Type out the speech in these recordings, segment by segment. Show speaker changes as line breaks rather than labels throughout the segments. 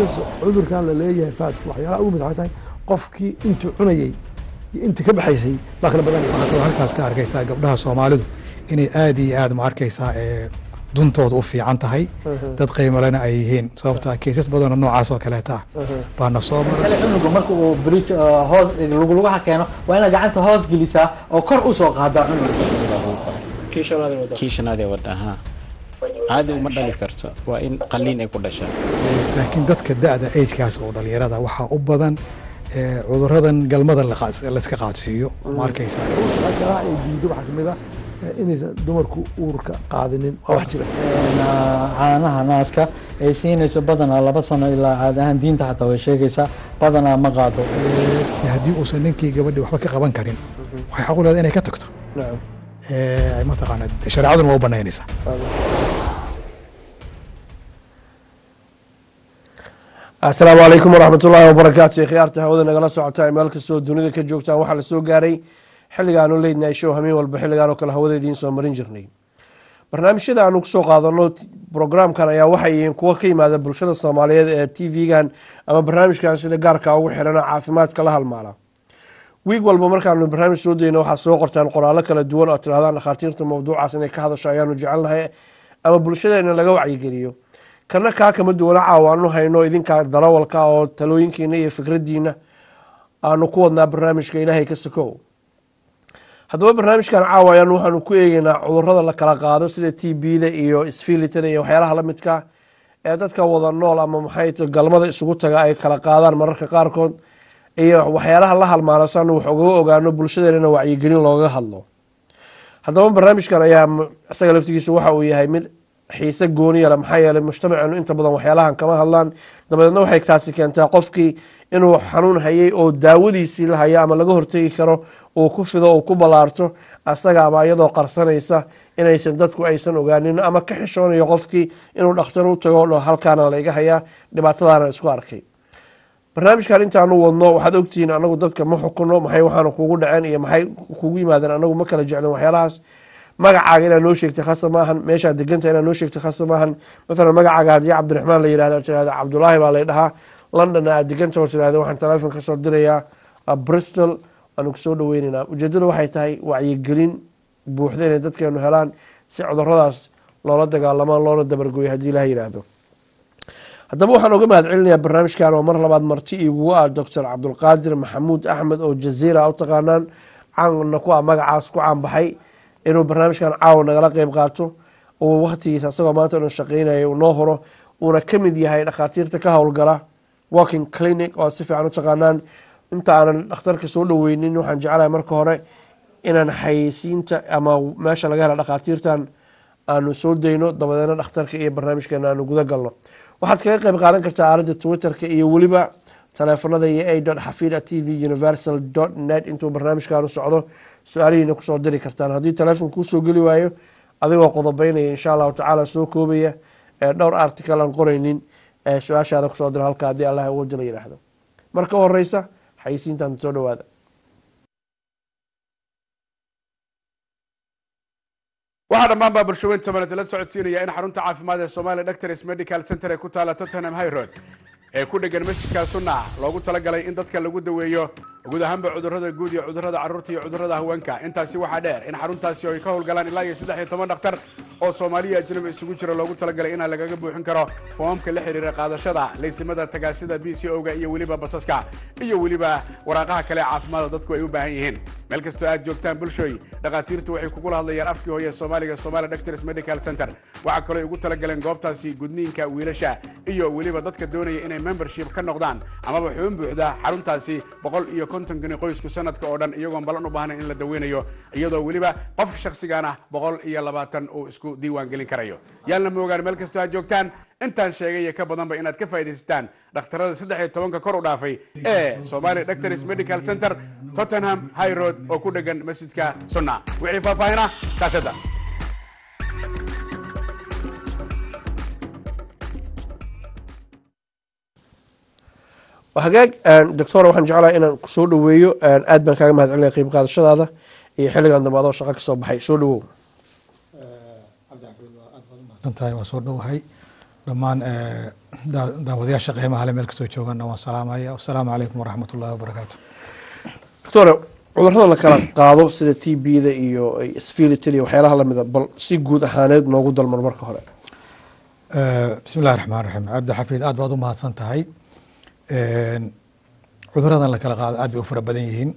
cudurkan la leeyahay faaska waxyaalaha ugu mid waxay tahay qofkii intuu cunayey iyo intii ka baxaysay baa kala badanaya
waxaad kaloo halkaas ka arkaysaa gabdhaha soomaalidu inay aad iyo aad ma arkaysaa ee duntooda u fiican tahay dad qiimalena ay yihiin sababto ah keysas badanoo noocaas oo kaleeta ah baana soo maray
kale cunuga marka uu bridge uh, hoos luglugaha keeno waa inaad gacanta hoos gelisaa oo kor usoo qaadaa cunuga
kii shanaadee wadda haa caadi uma dhali karto waa in qalliin ay ku dhashaa
laakiin dadka da-da agekaas oo dhalinyarada waxaa u badan ee cuduradan galmada la qaad- layska qaadsiiyo ma arkaysaa
waxyaalaha ay diido waxaa kamid ah eh, inaysan dumarku uurka qaadinin waa wax jira
Een, uh, caanaha naaska ay siinayso badanaa laba sano ilaa caadi ahaan diinta xataa way sheegaysaa badanaa ma qaado
Ee, haddii uusan ninkii gabadhii waxba ka qaban karin waxay xaq u leedahay inay ka tagto Ee, mataqaana shareecaduna waa u banaynaysaa
asalaamu calaykum waraxmat ullaahi wabarakaatu khiyaarta hawada nagala socotaan meel kastoo dunida ka joogtaan waxaa lasoo gaaray xilligaanu leydnahay show hamiin walba xilligaan oo kale hawada idiin soo marin jirnay barnaamijyada aanu kusoo qaadano t- programkan ayaa waxay yihiin kuwo ka yimaada bulshada soomaaliyeed ee t v-gan ama barnaamijkan sida gaarka ugu xirana caafimaadka la halmaala wiig walba markaanu barnaamij soo dayno waxaa soo qortaan qoraallo kala duwan oo tirahdaan dhakhaatiirta mawduucaas inay ka hadasho ayaanu jecelnahay ama bulshadeena laga wacyigeliyo kana kaa kama duwana caawa aanu hayno idinkaa darawalka oo talooyinkiina iyo fikradiina aanu ku wadnaa barnaamijka ilaahay ka sokow haddaba barnaamijkan caawa ayaan waxaanu ku eegeynaa cudurada la kala qaado sida t b-da iyo sfilitada iyo waxyaalaha lamidka ee dadka wada nool ama maxay tahay galmada isugu taga ay kala qaadaan mararka qaarkood iyo waxyaalaha la halmaano si aanu wax ugaga ogaano bulshadeenana wacyigelin looga hadlo haddaba barnaamijkan ayaa m- isaga laftigiisa waxa uu yahay mid xiise gooniya leh maxaa yeelay mujtamaceenu inta badan waxyaalahan kama hadlaan dabadeedna waxay taasi keentaa qofkii inuu xanuun hayay oo daawadiisii la hayo ama laga hortegi karo uu ku fido uu ku ballaarto asaga ama iyadoo qarsanaysa inaysan dadku aysan ogaanin ama ka xishoonayo qofkii inuu dhakhtar u tago oo halkaana layga hayaa dhibaatadaana isku arkay barnaamijkan intaanu wadno waxaad ogtihiin anagu dadka ma xukuno maxay waxaana kugu dhaceen iyo maxay kugu yimaadeen anagu ma kala jeclin waxyaalahaas magacaaga inaad noo sheegtay khasa maahan meeshaad deganta inaad noo sheegtay khasa maahan maalan magacaaga haddii cabdiraxmaan la yidhahdo tirahda cabdulaahi baa lay dhahaa london aad deganta oo tirahda waxaan teleefon ka soo dirayaa uh, bristol waanu kusoo dhaweyneynaa ujeedadu waxay tahay wacyigelin buuxda inay dadkeenu helaan si cuduradaas loola dagaalamaan loona dabargoyo haddii ilaha yidhaahdo haddaba waxaan uga mahad celinayaa barnaamijkan oo mar labaad marti igugu ah doctor cabdulqaadir maxamuud axmed oo jaziira u taqaanaan caanna ku ah magacaas ku caanbaxay inuu barnaamijkan caawa nagala qeyb qaato uu waktigiisa asagoo maanta inuu shaqeynaya uu noo horo uuna ka mid yahay dhakhaatiirta ka howlgala walking clinic oo si fiican u taqaanaan inta aanan dhakhtarka soo dhaweynin waxaan jeclahay marka hore inaan xayeysiinta ama meesha laga hela dhakhaatiirtan aanu soo dayno dabadeedna dhakhtarka iyo barnaamijkeena aanu guda galno waxaad kaga qeyb qaadan kartaa aaladda twitterka iyo weliba taleefanada iyo a dot xafida t v universal dot net intuu barnaamijkaanu socdo su-aalihiina kusoo diri kartaan haddii taleefon kuusoo geli waayo adigoo qodobeynaya insha allahu tacaala soo koobaya ee dhowr article aan qoreynin ee su-aashaada kusoo dira halka haddii allah ugu jila yidhaahdo marka u horeysa xayisiintan soo dhawaada
waxaa dhammaan baa bulshaweynta maled la socodsiinaya in xarunta caafimaad ee Somalia Doctors Medical Center ee ku taala Tottenham High Road ee ku dhegan masjidka sunna loogu talagalay in dadka lagu daweeyo guud ahaanba cudurrada guud iyo cudurrada carruurta iyo cudurrada haweenka intaasi waxaa dheer in xaruntaasi ay ka howlgalaan ilaa iyo saddex iyo toban dhakhtar oo soomaaliya ajnabi isugu jira loogu talagalay inaa lagaga buuxin karo foomamka la xiriira qaadashada laysimada tagaasida b c o-ga iyo weliba basaska iyo weliba waraaqaha kale ee caafimaadka dadku ay u baahan yihiin meel kastoo aad joogtaan bulshooy dhakhaatiirtu waxay kugula hadlayaan afkii hooye soomaaliga Somalia Doctors Medical Center waxaa kaloo ay ugu talagaleen goobtaasi gudniinka wiilasha iyo weliba dadka doonaya inay membership ka noqdaan amaba xubin buuxda xaruntaasi boqol iyo konton gani qoysku sanadka oo dhan iyagoon balan u baahnayn in la daweynayo iyadoo weliba qofka shakhsigaana boqol iyo labaatan uu isku diiwaan gelin karayo yaalna moogaan meel kastoo aad joogtaan intaan sheegay iyo ka badanba inaad ka faa'iidaysataan dhakhtarada saddex iyo tobanka kor u dhaafay ee Somalia Doctors Medical Center Tottenham High Road oo ku dhegan masjidka Sunna wixii faahfaahina kaashada
hagaag doctor waxaan jeclahay inaan kusoo dhaweeyo aad baan kaaga mahad celinaya qeyb qaadashadaada iyo xilligan dambe adoo shaqo kasoo baxay soo dhawow
cabdixafiid waa aad baad u mahadsan tahay waa soo dhowahay dhammaan daawadayaasha qiimaha le meel kastoo joogana waan salaamaya wasalaamu calaykum waraxmat ullahi wabarakaatu
doctore cudurrada la kala qaado sida t b da iyo sfilitil iyo waxyaalaha lamida bal si guud ahaaneed noogu dalmar marka hore
bismi illahi raxmaan raxiim cabdi xafiid aad baad u mahadsan tahay cuduradan la kala qaado aad bay u fara badan yihiin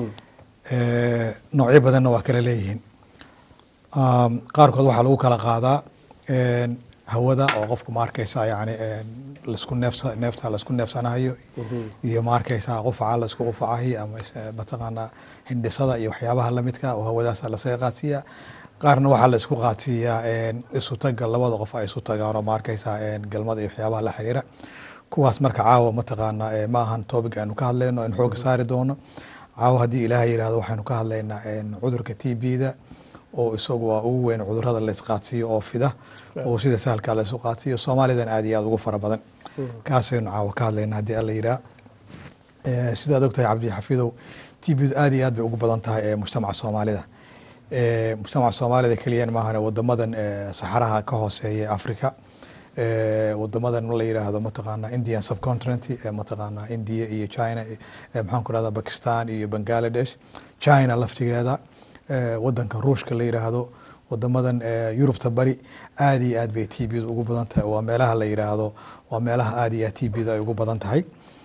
noocyo badanna waa kala leeyihiin qaarkood waxaa lagu kala qaadaa hawada oo qofku ma arkeysa yani lasku neefsa neefta laisku neefsanayo iyo ma arkeysa qufaca laisku qufacayo ama mataqaanaa hindhisada iyo waxyaabaha lamidka oo hawadaasa lasaga qaadsiiya qaarna waxaa la isku qaadsiiyaa isu taga labada qof ay isu tagaan oo ma arkeysa galmada iyo waxyaabaha la xiriira kuwaas marka caawa mataqaanaa ma ahan topic aynu ka hadlayno aynu xooga saari doono caawa haddii ilaahay yihahdo waxaynu ka hadlaynaa cudurka t b da oo isagu waa ugu weyn cudurada la isqaadsiiyo oo fida oo sida sahalka la isu qaadsiiyo soomaalidan aad iyo aad ugu fara badan kaasaynu caawa ka hadlayna haddii alla yiraa sidaad ogtahay cabdi xafiidow t b du aad iyo aad bay ugu badan tahay mujtamaca soomaalida mujtamaca soomaalida keliyan maahan wadamadan saxaraha ka hooseeya africa wadamadan la yiraahdo mataqaana indian subcontinent mataqaana india iyo china maxaan ku rahda bakistan iyo bangladesh china laftigeeda wadanka ruushka la yiraahdo wadamadan yurubta bari aad iyo aad bay t b du ugu badan tahay waa meelaha la yiraahdo waa meelaha aad iyo aad t b du ay ugu badan tahay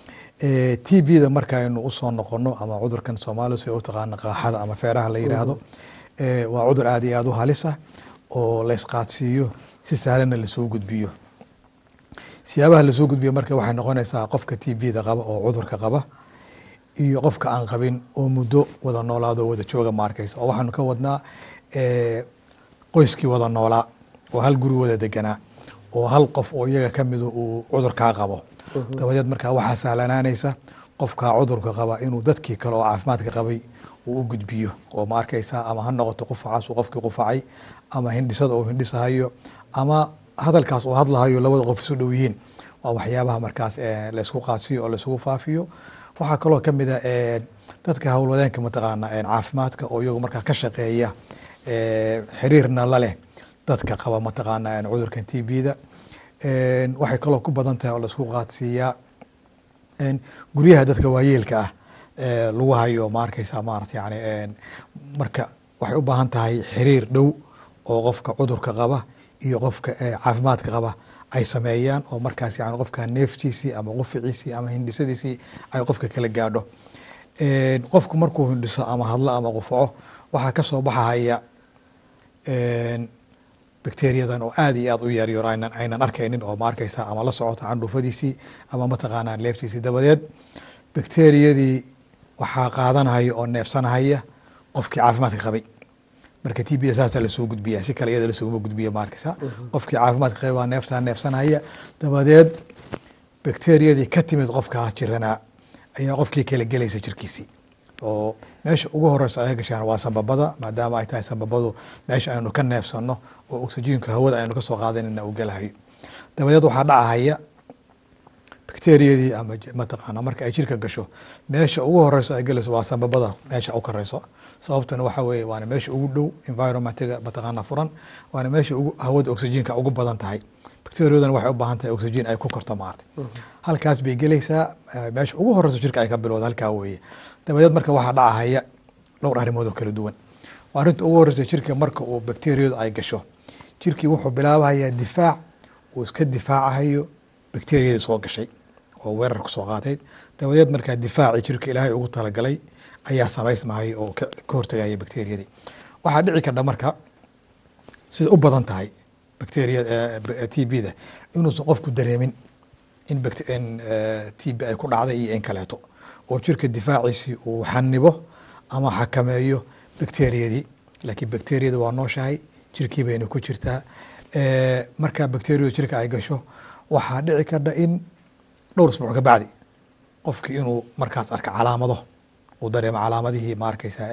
t b da markaaynu usoo noqono ama cudurkan soomaaliya si u taqaana qaaxada ama feeraha la yiraahdo waa cudur aad iyo aad u halisa oo la isqaadsiiyo si sahlanna lasoo gudbiyo siyaabaha lasoo gudbiyo marka waxay noqonaysaa qofka t b da qaba oo cudurka qaba iyo qofka aan qabin oo muddo wada noolaado wada jooga ma arkaysa oo waxaanu ka wadnaa qoyskii wada noolaa oo hal guri wada deganaa oo hal qof oo iyaga ka midu uu cudurkaa qabo dabadeed markaa waxaa sahlanaanaysa qofkaa cudurka qaba inuu dadkii kale oo caafimaadka qabay uu u gudbiyo oo ma arkaysa ama ha noqoto qufacaas uu qofkii qufacay ama hindhisada uu hindhisahayo ama hadalkaas uu hadlahayo labada qof isu dhow yihiin waa waxyaabaha markaas laysku qaadsiyo oo laisugu faafiyo waxaa kaloo ka mid a dadka howlwadeenka mataqaana caafimaadka oo iyagu markaa ka shaqeeya xiriirna la leh dadka qaba mataqaana cudurkan t b da waxay kaloo ku badan tahay oo laisku qaadsiiyaa guryaha dadka waayeelka ah lagu hayo ma arkeysa maarata yani marka waxay u baahan tahay xiriir dhow oo qofka cudurka qaba iyo qofka caafimaadka qaba ay sameeyaan oo markaas yani qofka neeftiisii ama quficiisii ama hindhisadiisii ay qofka kala gaadho qofku markuu hindhiso ama hadlo ama qufaco waxaa kasoo baxahaya bacteriyadan oo aad iyo aad u yaryar aynan aynan arkaynin oo ma arkeysa ama la socota candhuufadiisii ama mataqaanaa neeftiisii dabadeed bacteriyadii waxaa qaadanahaya oo neefsanahaya qofkii caafimaadka qabay marka t b da saasaa lasoo gudbiya si kale iyada lasuguma gudbiya ma arkeysa qofkii caafimaadka qabay baa neeftaa neefsanahaya dabadeed bacteriyadii ka timid qofkaa jiranaa ayaa qofkii kala gelaysa jirkiisii oo meesha ugu horeysa ay gashaan waa sambabada maadaama ay tahay sambabadu meesha aynu ka neefsano oo oxygenka hawada aynu kasoo qaadanayna uu galahayo dabadeed waxaa dhacahaya bacteriyadii ama mataqaana marka ay jirka gasho meesha ugu horeyso ay galayso waa sambabada meesha u kareyso sababtana waxa weeye waana meesha ugu dhow environmentiga mataqaana furan waana meesha ugu hawada oxygenka ugu badan tahay bacteriyadan waxay u baahan tahay oxygen ay ku korto maarta halkaas bay gelaysaa meesha ugu horeyso jirka ay ka bilowda halkaa weeye dabadeed marka waxaa dhacahaya dhowr arrimood oo kala duwan arrinta ugu horeysa jirka marka uu bacteriyadu ay gasho jirkii wuxuu bilaabahayaa difaac uu iska difaacahayo bacteriyadii soo gashay oo weerar kusoo qaatayd dabadeed markaa difaacii jirka ilaahay ugu talagalay ayaa samaysmahaya oo ka hortagaya bacteriyadii waxaa dhici kardha marka sida u badan tahay bacteria t b da inuusan qofku dareemin in t b ay ku dhacday iyo in kaleeto oo jirka difaaciisii uu xanibo ama xakameeyo bacteriyadii laakiin bacteriyada waa nooshahay jirkii bayna ku jirtaa marka bacteriyadu jirka ay gasho waxaa dhici kardha in dhowr isbuuc ka bacdi qofkii inuu markaas arka calaamado uu dareemo calaamadihii ma arkeysa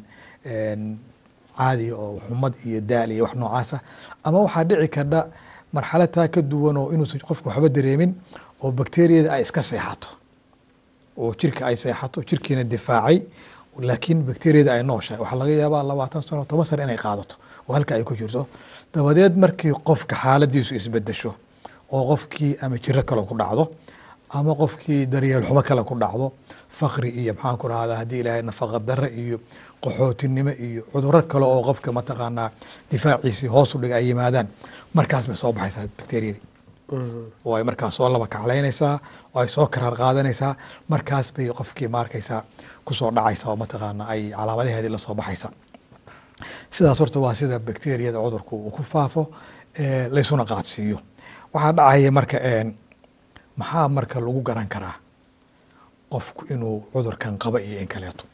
caadiga oo xumad iyo daal iyo wax noocaasa ama waxaa dhici kardha marxalad taa ka duwan oo inuusan qofku waxba dareemin oo bacteriyada ay iska seexato oo jirka ay seexato jirkiina difaacay laakiin bacteriyada ay nooshahay waxaa laga yaabaa labaatan sano toban sano inay qaadato oo halka ay ku jirto dabadeed markii qofka xaaladiisu isbedesho oo qofkii ama jiro kale ku dhacdo ama qofkii daryeel xumo kale ku dhacdo fakri iyo maxaan ku rahdaa haddii ilaahay nafaqa darre iyo qaxootinimo iyo cuduro kale oo qofka mataqaanaa difaaciisii hoos u dhiga ay yimaadaan markaas bay soo baxaysaa bakteriyadii oo ay markaas soo laba kaclaynaysaa oo ay soo karaar qaadanaysaa markaas bay qofkii maarkaysaa kusoo dhacaysa oo mataqaana ay calaamadaheedii lasoo baxaysa sidaas horta waa sida bakteriyada cudurku uu ku faafo laysuna qaadsiiyo waxaa dhacaya marka maxaa marka lagu garan karaa qofku inuu cudurkan qaba iyo in kaleeto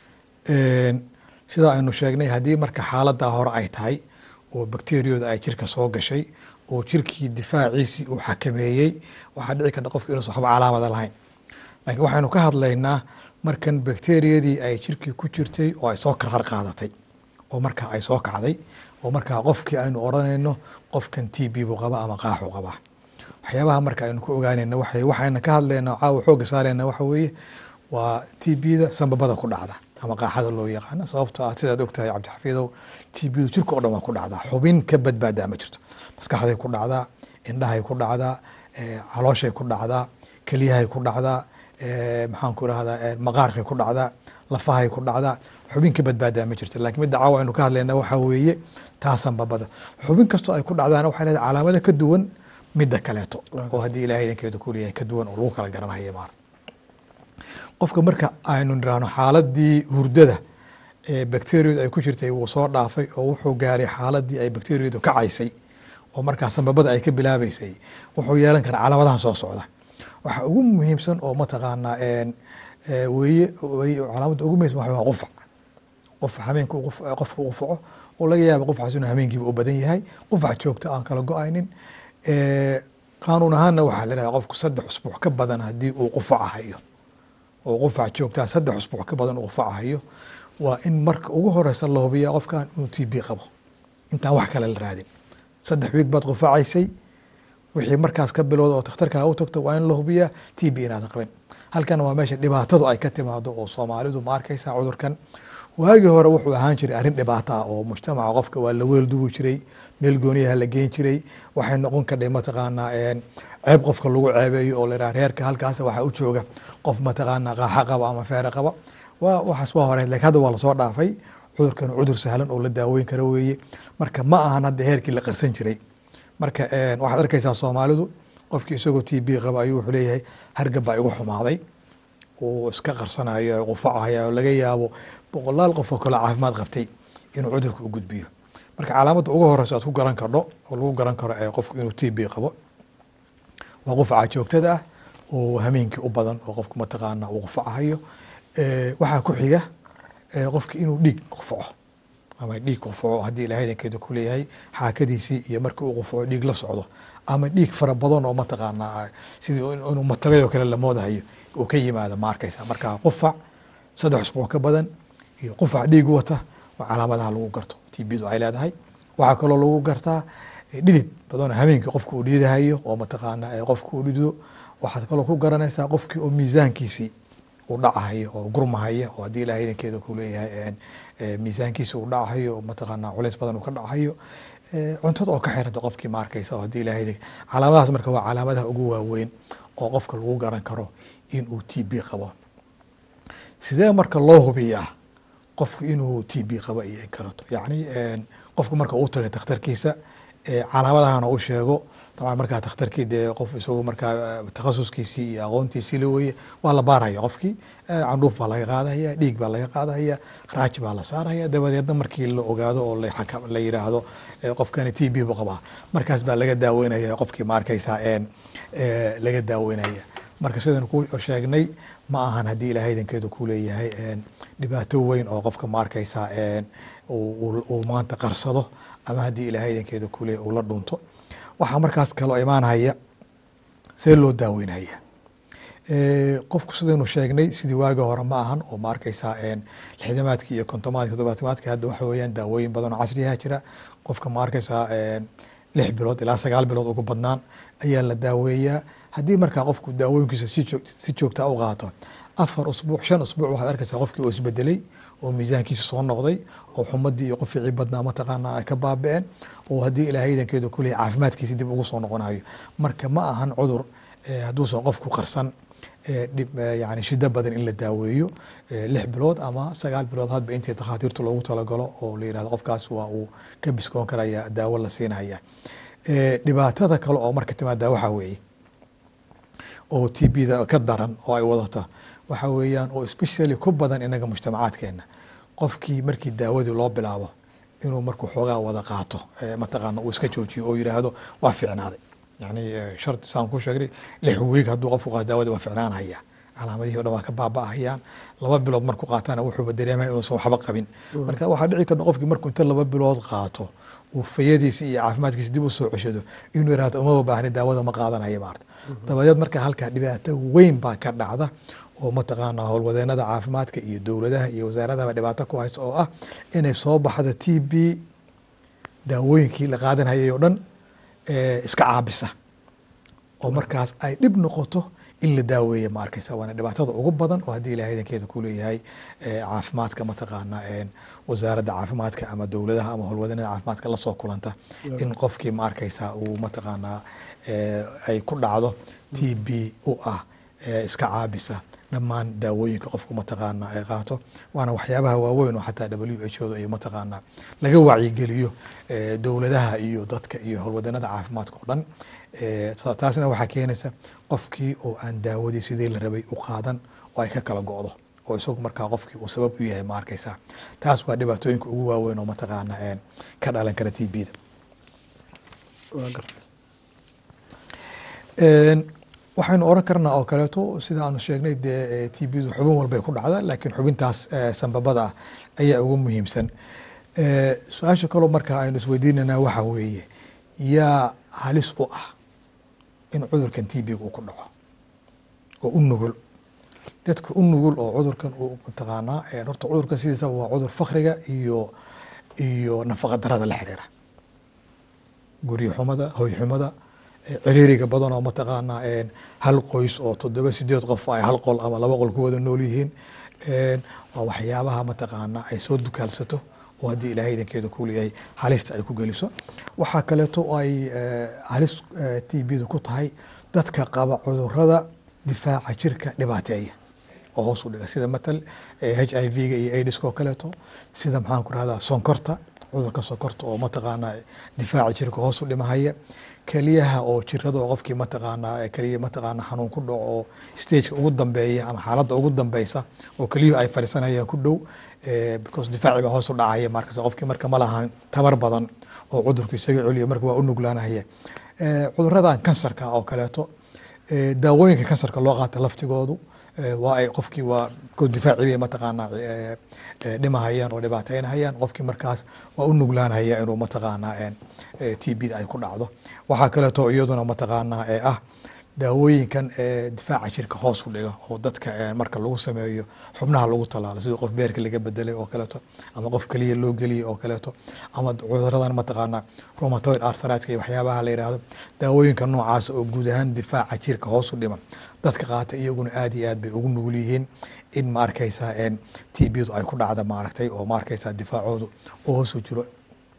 sidaa aynu sheegnay haddii marka xaaladaa hore ay tahay oo bakteriyada ay jirka soo gashay oo jirkii difaaciisii uu xakameeyey waxaa dhici karta qofka inuusan waxba calaamada lahayn laakiin waxaynu ka hadlaynaa markan bakteriyadii ay jirkii ku jirtay oo ay soo karqar qaadatay oo markaa ay soo kacday oo markaa qofkii aynu odhanayno qofkan t b buu qaba ama qaaxu qabaa waxyaabaha marka aynu ku ogaanayna waxa waxayna ka hadlaynaa caawa xooga saarayna waxa weeye waa t b-da sambabada ku dhacda ama qaaxada loo yaqaano sababtoo ah sidaad ogtahay cabdixafiidow t b-du jirka o dhan waa ku dhacdaa xubin ka badbaadaa ma jirto maskaxday ku dhacdaa indhahay ku dhacdaa calooshay ku dhacdaa keliyahay ku dhacdaa maxaan ku rahdaa maqaarkay ku dhacdaa lafahay ku dhacdaa xubin ka badbaadaa ma jirto lakiin midda caawa aynu ka hadlayna waxaa weeye taa sambabada xubin kastoo ay ku dhacdaana waxay leedahay calaamado ka duwan midda kaleeto oo haddii ilahay idankeeda ku leeyahay ka duwan oo lagu kala garanaya maar qofka marka aynu niraahno xaaladii hurdada ee bakteriyadu ay ku jirtay wuu soo dhaafay oo wuxuu gaaray xaaladii ay bakteriyadu kacaysay oo markaa sambabada ay ka bilaabeysay wuxuu yeelan karaa calaamadahan soo socda waxa ugu muhiimsan oo mataqaanaa weye weye calaamadda ugu muhiimsan waxa waa qufac qufac hameenka qofka u qufaco oo laga yaaba qufacaas inuu hameenkiiba u badan yahay qufac joogta aan kala go-aynin qaanuun ahaanna waxaa la dhaha qofku saddex usbuuc ka badan haddii uu qufacahayo oo qufac joogtaa saddex usbuuc ka badan uu qufacahayo waa in marka ugu horeysa la hubiya qofkan inuu t b qabo intaan wax kale la raadin saddex wiig baad qufacaysay wixii markaas ka bilowda oo takhtarkaa u tagto waa in la hubiyaa t b inaadan qabin halkan waa meesha dhibaatadu ay ka timaado oo soomaalidu ma arkaysa cudurkan waagii hore wuxuu ahaan jiray arrin dhibaato ah oo mujtamaca qofka waa la weeldugi jiray meel gooniyaha la geen jiray waxay noqon kadhay mataqaanaa ceeb qofka lagu ceebeeyo oo layihaha reerka halkaas waxaa u jooga qof mataqaanaa qaaxa qaba ama feere qaba waa waxaas waa hore lakin hadda waa lasoo dhaafay cudurkan cudur sahlan oo la daaweyn kara weeye marka ma ahan hadda heerkii la qarsan jiray marka waxaad arkaysaa soomaalidu qofkii isagoo t b qaba ayuu wuxuu leeyahay hargab baa igu xumaaday uu iska qarsanayo qufacaya oo laga yaabo boqolaal qof oo kale caafimaad qabtay inuu cudurka u gudbiyo marka calaamadda ugu horeysa aad ku garan kardho oo lagu garan karo ee qofku inuu t b qabo waa qufaca joogtada ah oo hameenkii u badan oo qofku mataqaana uu qufacahayo waxaa ku xiga qofki inuu dhiig qufaco ama dhiig qufaco haddii ilahay idankeeda ku leeyahay xaakadiisii iyo markii uu qufaco dhiig la socdo ama dhiig fara badan oo mataqaanaa sidii inuu matagay oo kale la moodahayo uu ka yimaado ma arkaysa marka qufac saddex usbuuc ka badan iyo qufac dhiig wata waa calaamadaha lagu garto t bdu ay leedahay waxaa kaloo lagu gartaa dhidid badan habeenkii qofka uu dhididahayo oo mataqaana qofka uu dhidido waxaad kaloo ku garanaysaa qofkii oo miisaankiisii uu dhacahayo oo gurmahaya oo haddii ilahay idankeeda ku leeyahay miisaankiisa uu dhacahayo oo mataqaana culays badan uu ka dhacahayo cuntada oo ka xiranta qofkii ma arkaysa oo haddii ilahay calaamadahaas marka waa calaamadaha ugu waaweyn oo qofka lagu garan karo in uu t b qabo sidee marka loo hubiyaa qofku inuu t b qabo iyo in kaleto yacni qofku marka uu tagay takhtarkiisa calaamadahana u sheego dabcan markaa takhtarkii dee qof isagu markaa takhasuskiisii iyo aqoontiisii la weye waa la baaraya qofkii candhuuf baa laga qaadahaya dhiig baa laga qaadahaya raaji baa la saaraya dabadeedna markii la ogaado oo la yiraahdo qofkani t b bu qabaa markaas baa laga daaweynaya qofkii ma arkaysaa laga daaweynaya marka sidaan ku sheegnay ma ahan haddii ilahay idankeedu ku leeyahay dhibaato weyn oo qofka ma arkaysaa uu maanta qarsado ama haddii ilahay idankeedu ku leeyahay uu la dhunto waxaa markaas kaloo imaanhaya see loo daaweynaya qofku sidaynu sheegnay sidii waagi hore ma ahan oo ma arkaysaa lixdamaadki iyo kontomaadki toddobaatamaadki hadda waxa weeyaan daawooyin badan oo casriyaha jira qofka ma arkaysaa lix bilood ilaa sagaal bilood ugu badnaan ayaa la daaweeyaa haddii markaa qofku daawooyinkiisa si joogtaa u qaato afar usbuuc shan usbuuc waxaad arkaysaa qofkii oo isbedelay oo miisaankiisa soo noqday oo xumadii iyo qoficii badnaa mataqaana ay ka baaba'een oo haddii ilaahay idankeedu kuley caafimaadkiisa dib ugu soo noqonayo marka ma ahan cudur hadduusan qofku qarsan yani shida badan in la daaweeyo lix bilood ama sagaal bilood hadba intii takhaatiirtu loogu talagalo oo la yirahdo qofkaas waa uu ka biskoon karaya daawo la siinaya dhibaatada kale oo marka timaada waxaa weeye oo t b da ka daran oo ay wadata waxa weeyaan oo especially ku badan inaga mujtamacaadkeena qofkii markii daawadii loo bilaabo inuu markuu xoogaa wada qaato mataqaana uu iska joojiyo oo yiraahdo waa ficnaaday yani shart saan ku sheegnay lix wiig hadduu qofku qaato daawada waa ficnaanaya calaamadihii o dhan waa ka baaba'ahayaan laba bilood markuu qaatana wuxuuba dareemaya inuusan waxba qabin marka waxaa dhici karta qofkii markuu inta laba bilood qaato uu fayadiisa iyo caafimaadkiisa dib u soo ceshado inuu yirahdo umaba baahni daawada ma qaadanaya maarta dabadeed marka halkaa dhibaato weyn baa ka dhacda oo mataqaana howlwadeenada caafimaadka iyo dowladaha iyo wasaaradaba dhibaato ku haysta oo ah inay soo baxdo t b daawooyinkii la qaadanhayay oo dhan iska caabisa oo markaas ay dhib noqoto in la daaweeya ma arkaysa waana dhibaatada ugu badan oo haddii ilahay idankeeda ku leeyahay caafimaadka mataqaana wasaaradda caafimaadka ama dowladaha ama howlwadeenada caafimaadka lasoo kulanta in qofkii ma arkaysa uu mataqaanaa ay ku dhacdo t b u ah iska caabisa dhammaan daawooyinka qofku mataqaana ay qaato waana waxyaabaha waaweyn oo xataa w h oda ay mataqaana laga wacyigeliyo dowladaha iyo dadka iyo howlwadeenada caafimaadka oo dhan taasna waxaa keenaysa qofkii oo aan daawadii sidii la rabay u qaadan oo ay ka kala go'do oo isagu markaa qofkii uu sabab u yahay ma arkaysa taas waa dhibaatooyinka ugu waaweyn oo mataqaana ka dhalan kara t b da waxaynu oran karnaa oo kaleeto sida aanu sheegnay dee t b du xubin walbay ku dhacda laakiin xubintaas sanbabada ah ayaa ugu muhiimsan su-aasha kaloo markaa aynu isweydiinanaa waxaa weeye yaa halis u ah in cudurkan t b uu ku dhaco oo u nugul dadka u nugul oo cudurkan uu mataqaanaa horta cudurkan sidiisaba waa cudur fakriga iyo iyo nafaqa darada la xiriira guryo xumada hoy xumada ciriiriga badan oo mataqaanaa hal qoys oo toddoba sideed qof ay hal qol ama laba qol ku wada nool yihiin waa waxyaabaha mataqaanaa ay soo dukaalsato oo haddii ilaahay idankeeda ku leeyahay halista ay ku geliso waxaa kaleeto ay halis t b da ku tahay dadka qaba cudurada difaaca jirka dhibaateeya oo hoos u dhiga sida matal h i v ga iyo aidiska oo kaleeto sida maxaan ku rahdaa sonkorta cudurka sonkorta oo mataqaanaa difaaca jirka hoos u dhimahaya keliyaha oo jirada oo qofkii mataqaanaa keliya mataqaana xanuun ku dhaco oo stageka ugu dambeeya ama xaaladda ugu dambeysa oo keliyuhu ay fadhiisanayaan ku dhow because difaaci baa hoos u dhacaya markas qofkii marka ma lahan tabar badan oo cudurku isaga celiyo marka waa u nuglaanaya cuduradan kansarka oo kaleeto daawooyinka kansarka loo qaata laftigoodu waa ay qofkii waa difaaci bay mataqaanaa dhimahayaan oo dhibaateynahayaan qofkii markaas waa u nuglaanaya inuu mataqaanaa t b da ay ku dhacdo waxaa kaleeto iyaduna mataqaanaa ee ah daawooyinkan difaaca jirka hoos u dhiga oo dadka marka lagu sameeyo xubnaha lagu talaalo sidii qof beerka laga bedelay oo kaleeto ama qof keliya loo geliyay oo kaleeto ama cuduradan mataqaanaa romatoid arthritka iyo waxyaabaha la yidhaahdo daawooyinka noocaas oo guud ahaan difaaca jirka hoos u dhima dadka qaata iyaguna aad iyo aad bay ugu nugul yihiin in ma arkaysaa t b du ay ku dhacda maaragtay oo ma arkaysaa difaacoodu oo hoos u jiro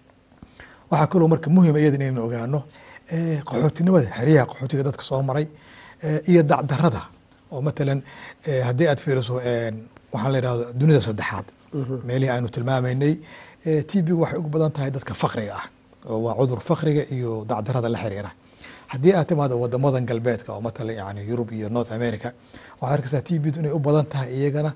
waxaa kaloo marka muhim iyada inaynu ogaano qaxootinimada xeryaha qaxootiga dadka soo maray iyo dacdarada oo matalan haddii aad fiiriso waxaan la yidhahdo dunida saddexaad meelihii aynu tilmaamaynay t b waxay ugu badan tahay dadka fakriga ah oo waa cudur fakriga iyo dacdarada la xiriira haddii aad timaado wadamadan galbeedka oo matalan yani yurub iyo north america waxaad arkaysaa t b du inay u badan tahay iyagana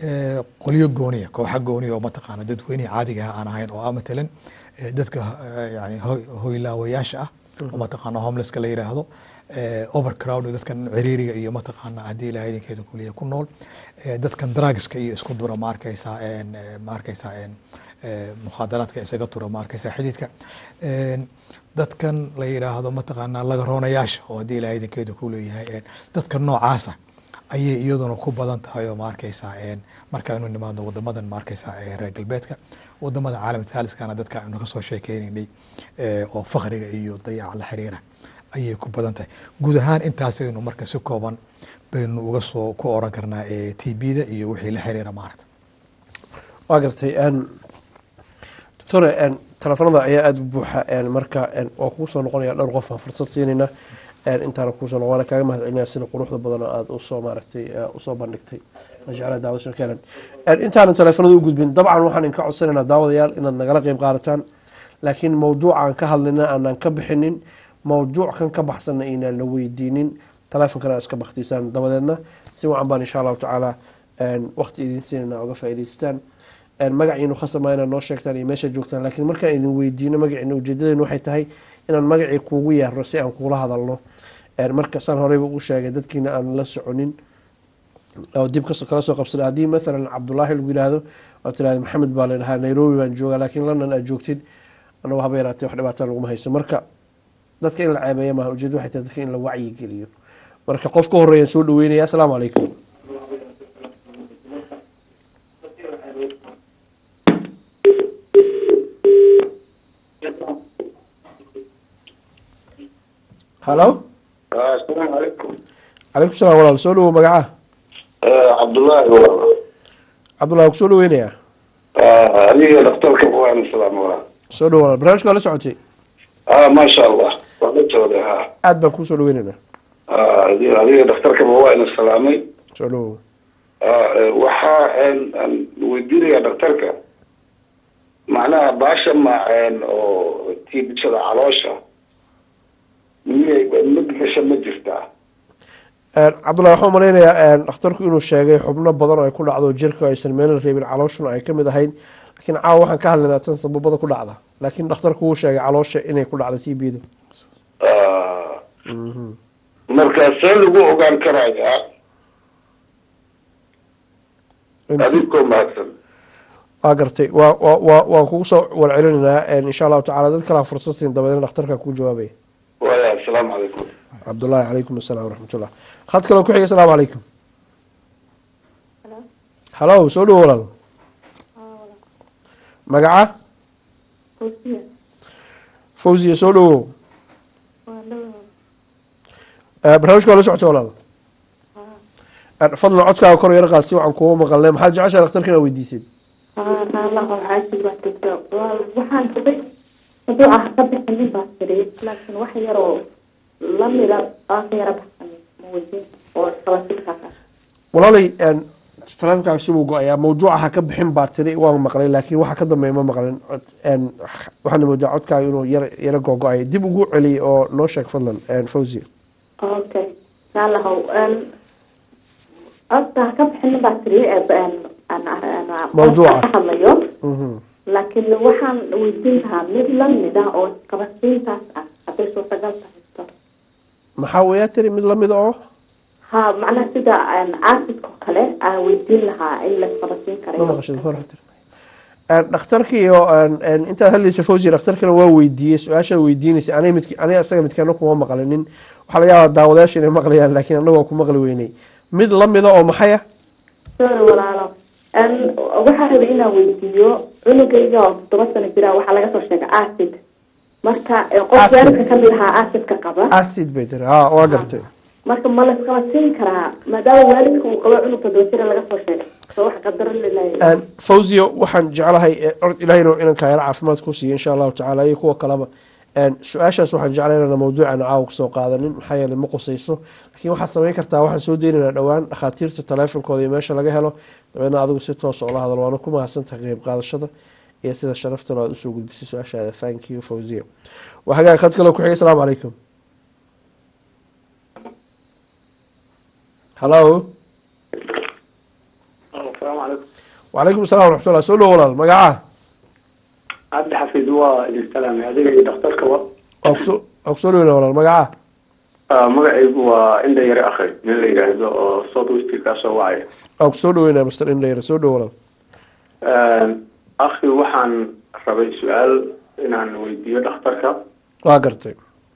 qolyo gooniya kooxa gooniya oo mataqaana dadweynihii caadiga ah aan ahayn oo ah matalan dadka yani hoylaawayaasha ah oo mataqaana homelesska la yiraahdo overcrowd dadkan ciriiriga iyo mataqaana haddii ilahay idinkeeda kuliya ku nool dadkan drugska iyo isku dura ma arkaysaa ma arkaysaa mukhaadaraadka isaga tura ma arkaysaa xididka dadkan la yiraahdo mataqaana lagaroonayaasha oo haddii ilahay idinkeeda ku leeyahay dadka noocaasa ayay iyaduna ku badan tahay oo ma arkaysaa markaaynu nimaadno wadamadan ma arkaysaa reer galbeedka wadamada caalamka saaliskana dadka aynu kasoo sheekeynaynay oo fakriga iyo dayaca la xiriira ayay ku badan tahay guud ahaan intaasaynu marka si kooban baynu uga soo ku oran karnaa t b da iyo wixii la xiriira maarata
waa gartay doctore telefoonada ayaa aada u buuxa marka waa kuu soo noqonaya dhowr qof aan fursad siinayna intaana kuusoo noqon waana kaaga mahad celinaya sida quruxda badan oo aada usoo maaragtay usoo bandhigtay jeclaa daawada kenan intaanan teleefonada u gudbin dabcan waxaan idinka codsanaynaa daawadayaal inaad nagala qeyb qaadataan laakiin mawduucaan ka hadlayna aanaan ka bixinin mawduuc kan ka baxsanna aynaan la weydiinin teleefonkana aad iska baktiisaan dabadeedna si wacan baan insha allahu tacaala waqti idin siinayna oga faa'idaystaan magaciinu khasama inaad noo sheegtaan iyo meesha joogtaan laakiin markaan idin weydiino magaciina ujeedadeenu waxay tahay inaan magacii kuugu yeerno si aan kuula hadalno marka saan horeyba u sheegay dadkiina aan la soconin oo dib kala soo qabsada haddii maalan cabdulaahi lagu yihahdo oo tirahda maxamed baa ladhahaa nairobi baan joogaa laakiin london aad joogtid anagu haba yaraatee wax dhibaata laguma hayso marka dadka in la ceebeeya maaha ujeeda waxay tahay dadka in la wacyi geliyo marka qof ka horeeyaan soo dhaweynaya asalaamu calaykum halo
asalaamu calaykum
calaykum salaam walaal soo dhawow magaca
cabdullaahi walaal
cabdullahi kusoo dhaweynayaa
adiga dhaktarka waan salaam walaal
soo dhawo walaal barnaamijka waa la socotay
ah maasha allah waa la jooday ha
aada baan kuusoo dhaweynaynaa
adiga adiga dhaktarkaba waa ina salaamay
soo dhawow
waxaa aan weydiinayaa dhaktarka macnaha baasha maaceen oo tiibishada caloosha miyay mid gasha ma jirtaa
cabdullahi waxaan malaynayaa dhakhtarku inuu sheegay xubno badan oo ay ku dhacdo jirka aysan meelna reebin calooshuna ay kamid ahayn laakiin caawa waxaan ka hadlaynaa tan sababada ku dhacda laakiin dhakhtarku wuu sheegay caloosha inay ku dhacdo t b da
marka see lagu ogaan karayaa adigkoo mahadsan
waa gartay wa wa wa waan kugu soo warcelinaynaa insha allahu tacala dad kalaa fursad siin dabadeedna dhakhtarka kuu jawaabaya
waya asalaamu calaykum
cabdullahi calaykum asalaam waraxmatullah had kaloo ku xiga asalaamu calaykum halo soo dhawo walaal magaca fawziya soo dhawow barnaamijka waa la socota walaal fadlan codkaaga kor yar qaad si waxaan kuuga maqalnay maxaad jeceshaa dhakhtarka inaa weydiisid
waxaan hubay maduuca ka bixinin baa tiri laakiin wax yaroo lamida aa ka yara baxsan ma weydiin oo qabasilkaas
walaalay teleefonkaaga sibuu go-ayaa mawduuca ha ka bixin baa tiri waan maqlay laakiin waxa ka dambeeya ma maqlin waxaana moodaa codkaaga inuu yar yaro googo-ay dib ugu celiyay oo noo sheeg fadlan fawziya
okay saalahow horta ha ka bixinin baa tiri
Mawduuca.
ka hadlayo
Mhm.
laakiin waxaan weydiin lahaa mid lamid ah oo qabasiintaas ah hadday suurtagal tahay
maxaa weeyaa tiri mid lamida oo
ha macnaha sida aasidka oo kale aan weydiin lahaa in la qabasiin
ma
karayo
maqashid hor tiri dhakhtarkiiyo intaad hadlaysa fawziya dhakhtarkana waa weydiiyey su-aashaad weydiinaysa aniga midk aniga isaga midkeena kuma maqlinin waxaa laga yaabaa daawadayaasha inay maqlayaan laakiin annaga waa ku maqli weynay mid lamida oo maxay ah
sorry walaalo waxaa rabay inaan weydiiyo cunugayga oo toddoba sano jira waxaa laga soo sheegay acid marka eh, qof
Acid.
waalidka kamid ahaa acidka qaba
acid bay tiri ha waa gartay
marka ma laisqabasiin karaa maadaama waalidka uu qabo cunug toddoba jira laga soo sheegay so wax qadaro lilahay
fawziyo waxaan jeclahay ord ilahayna inaan kaayaro caafimaad ku siiyo insha allahu tacaala iyo kuwa kaleba su-aashaas waxaan jeclay inaan mawduucan caawa kusoo qaadanin maxaa yeelay ma qusayso laakiin waxaad samayn kartaa waxaan soo deynaynaa dhowaan dhakhaatiirta taleefonkooda iyo meesha laga helo dabeedna adigu si toos oo la hadal waana ku mahadsantahay qeyb qaadashada iyo sida sharaftalo aad usoo gudbisay su-aashaada thank you fawziya waa hagaag khad kaloo ku xigay asalaamu calaykum hallo
asalaamu calaykum
wacalaykum assalam waraxmatullah soo dhowo walaal magaca
cabdi xafiid waa idin salaamay adiga iyo dhakhtarkaba
waa kusoo waa kusoo dhoweyna walaal magaca
Ah, magacaygu waa inda yare akhay nin la yidhaahdo oo south west kaasoo wacaya
waa kusoo dhaweynaa master indhayra soo dhowo walaal
akhi waxaan rabay su-aal inaan weydiiyo dhakhtarka
waa gartay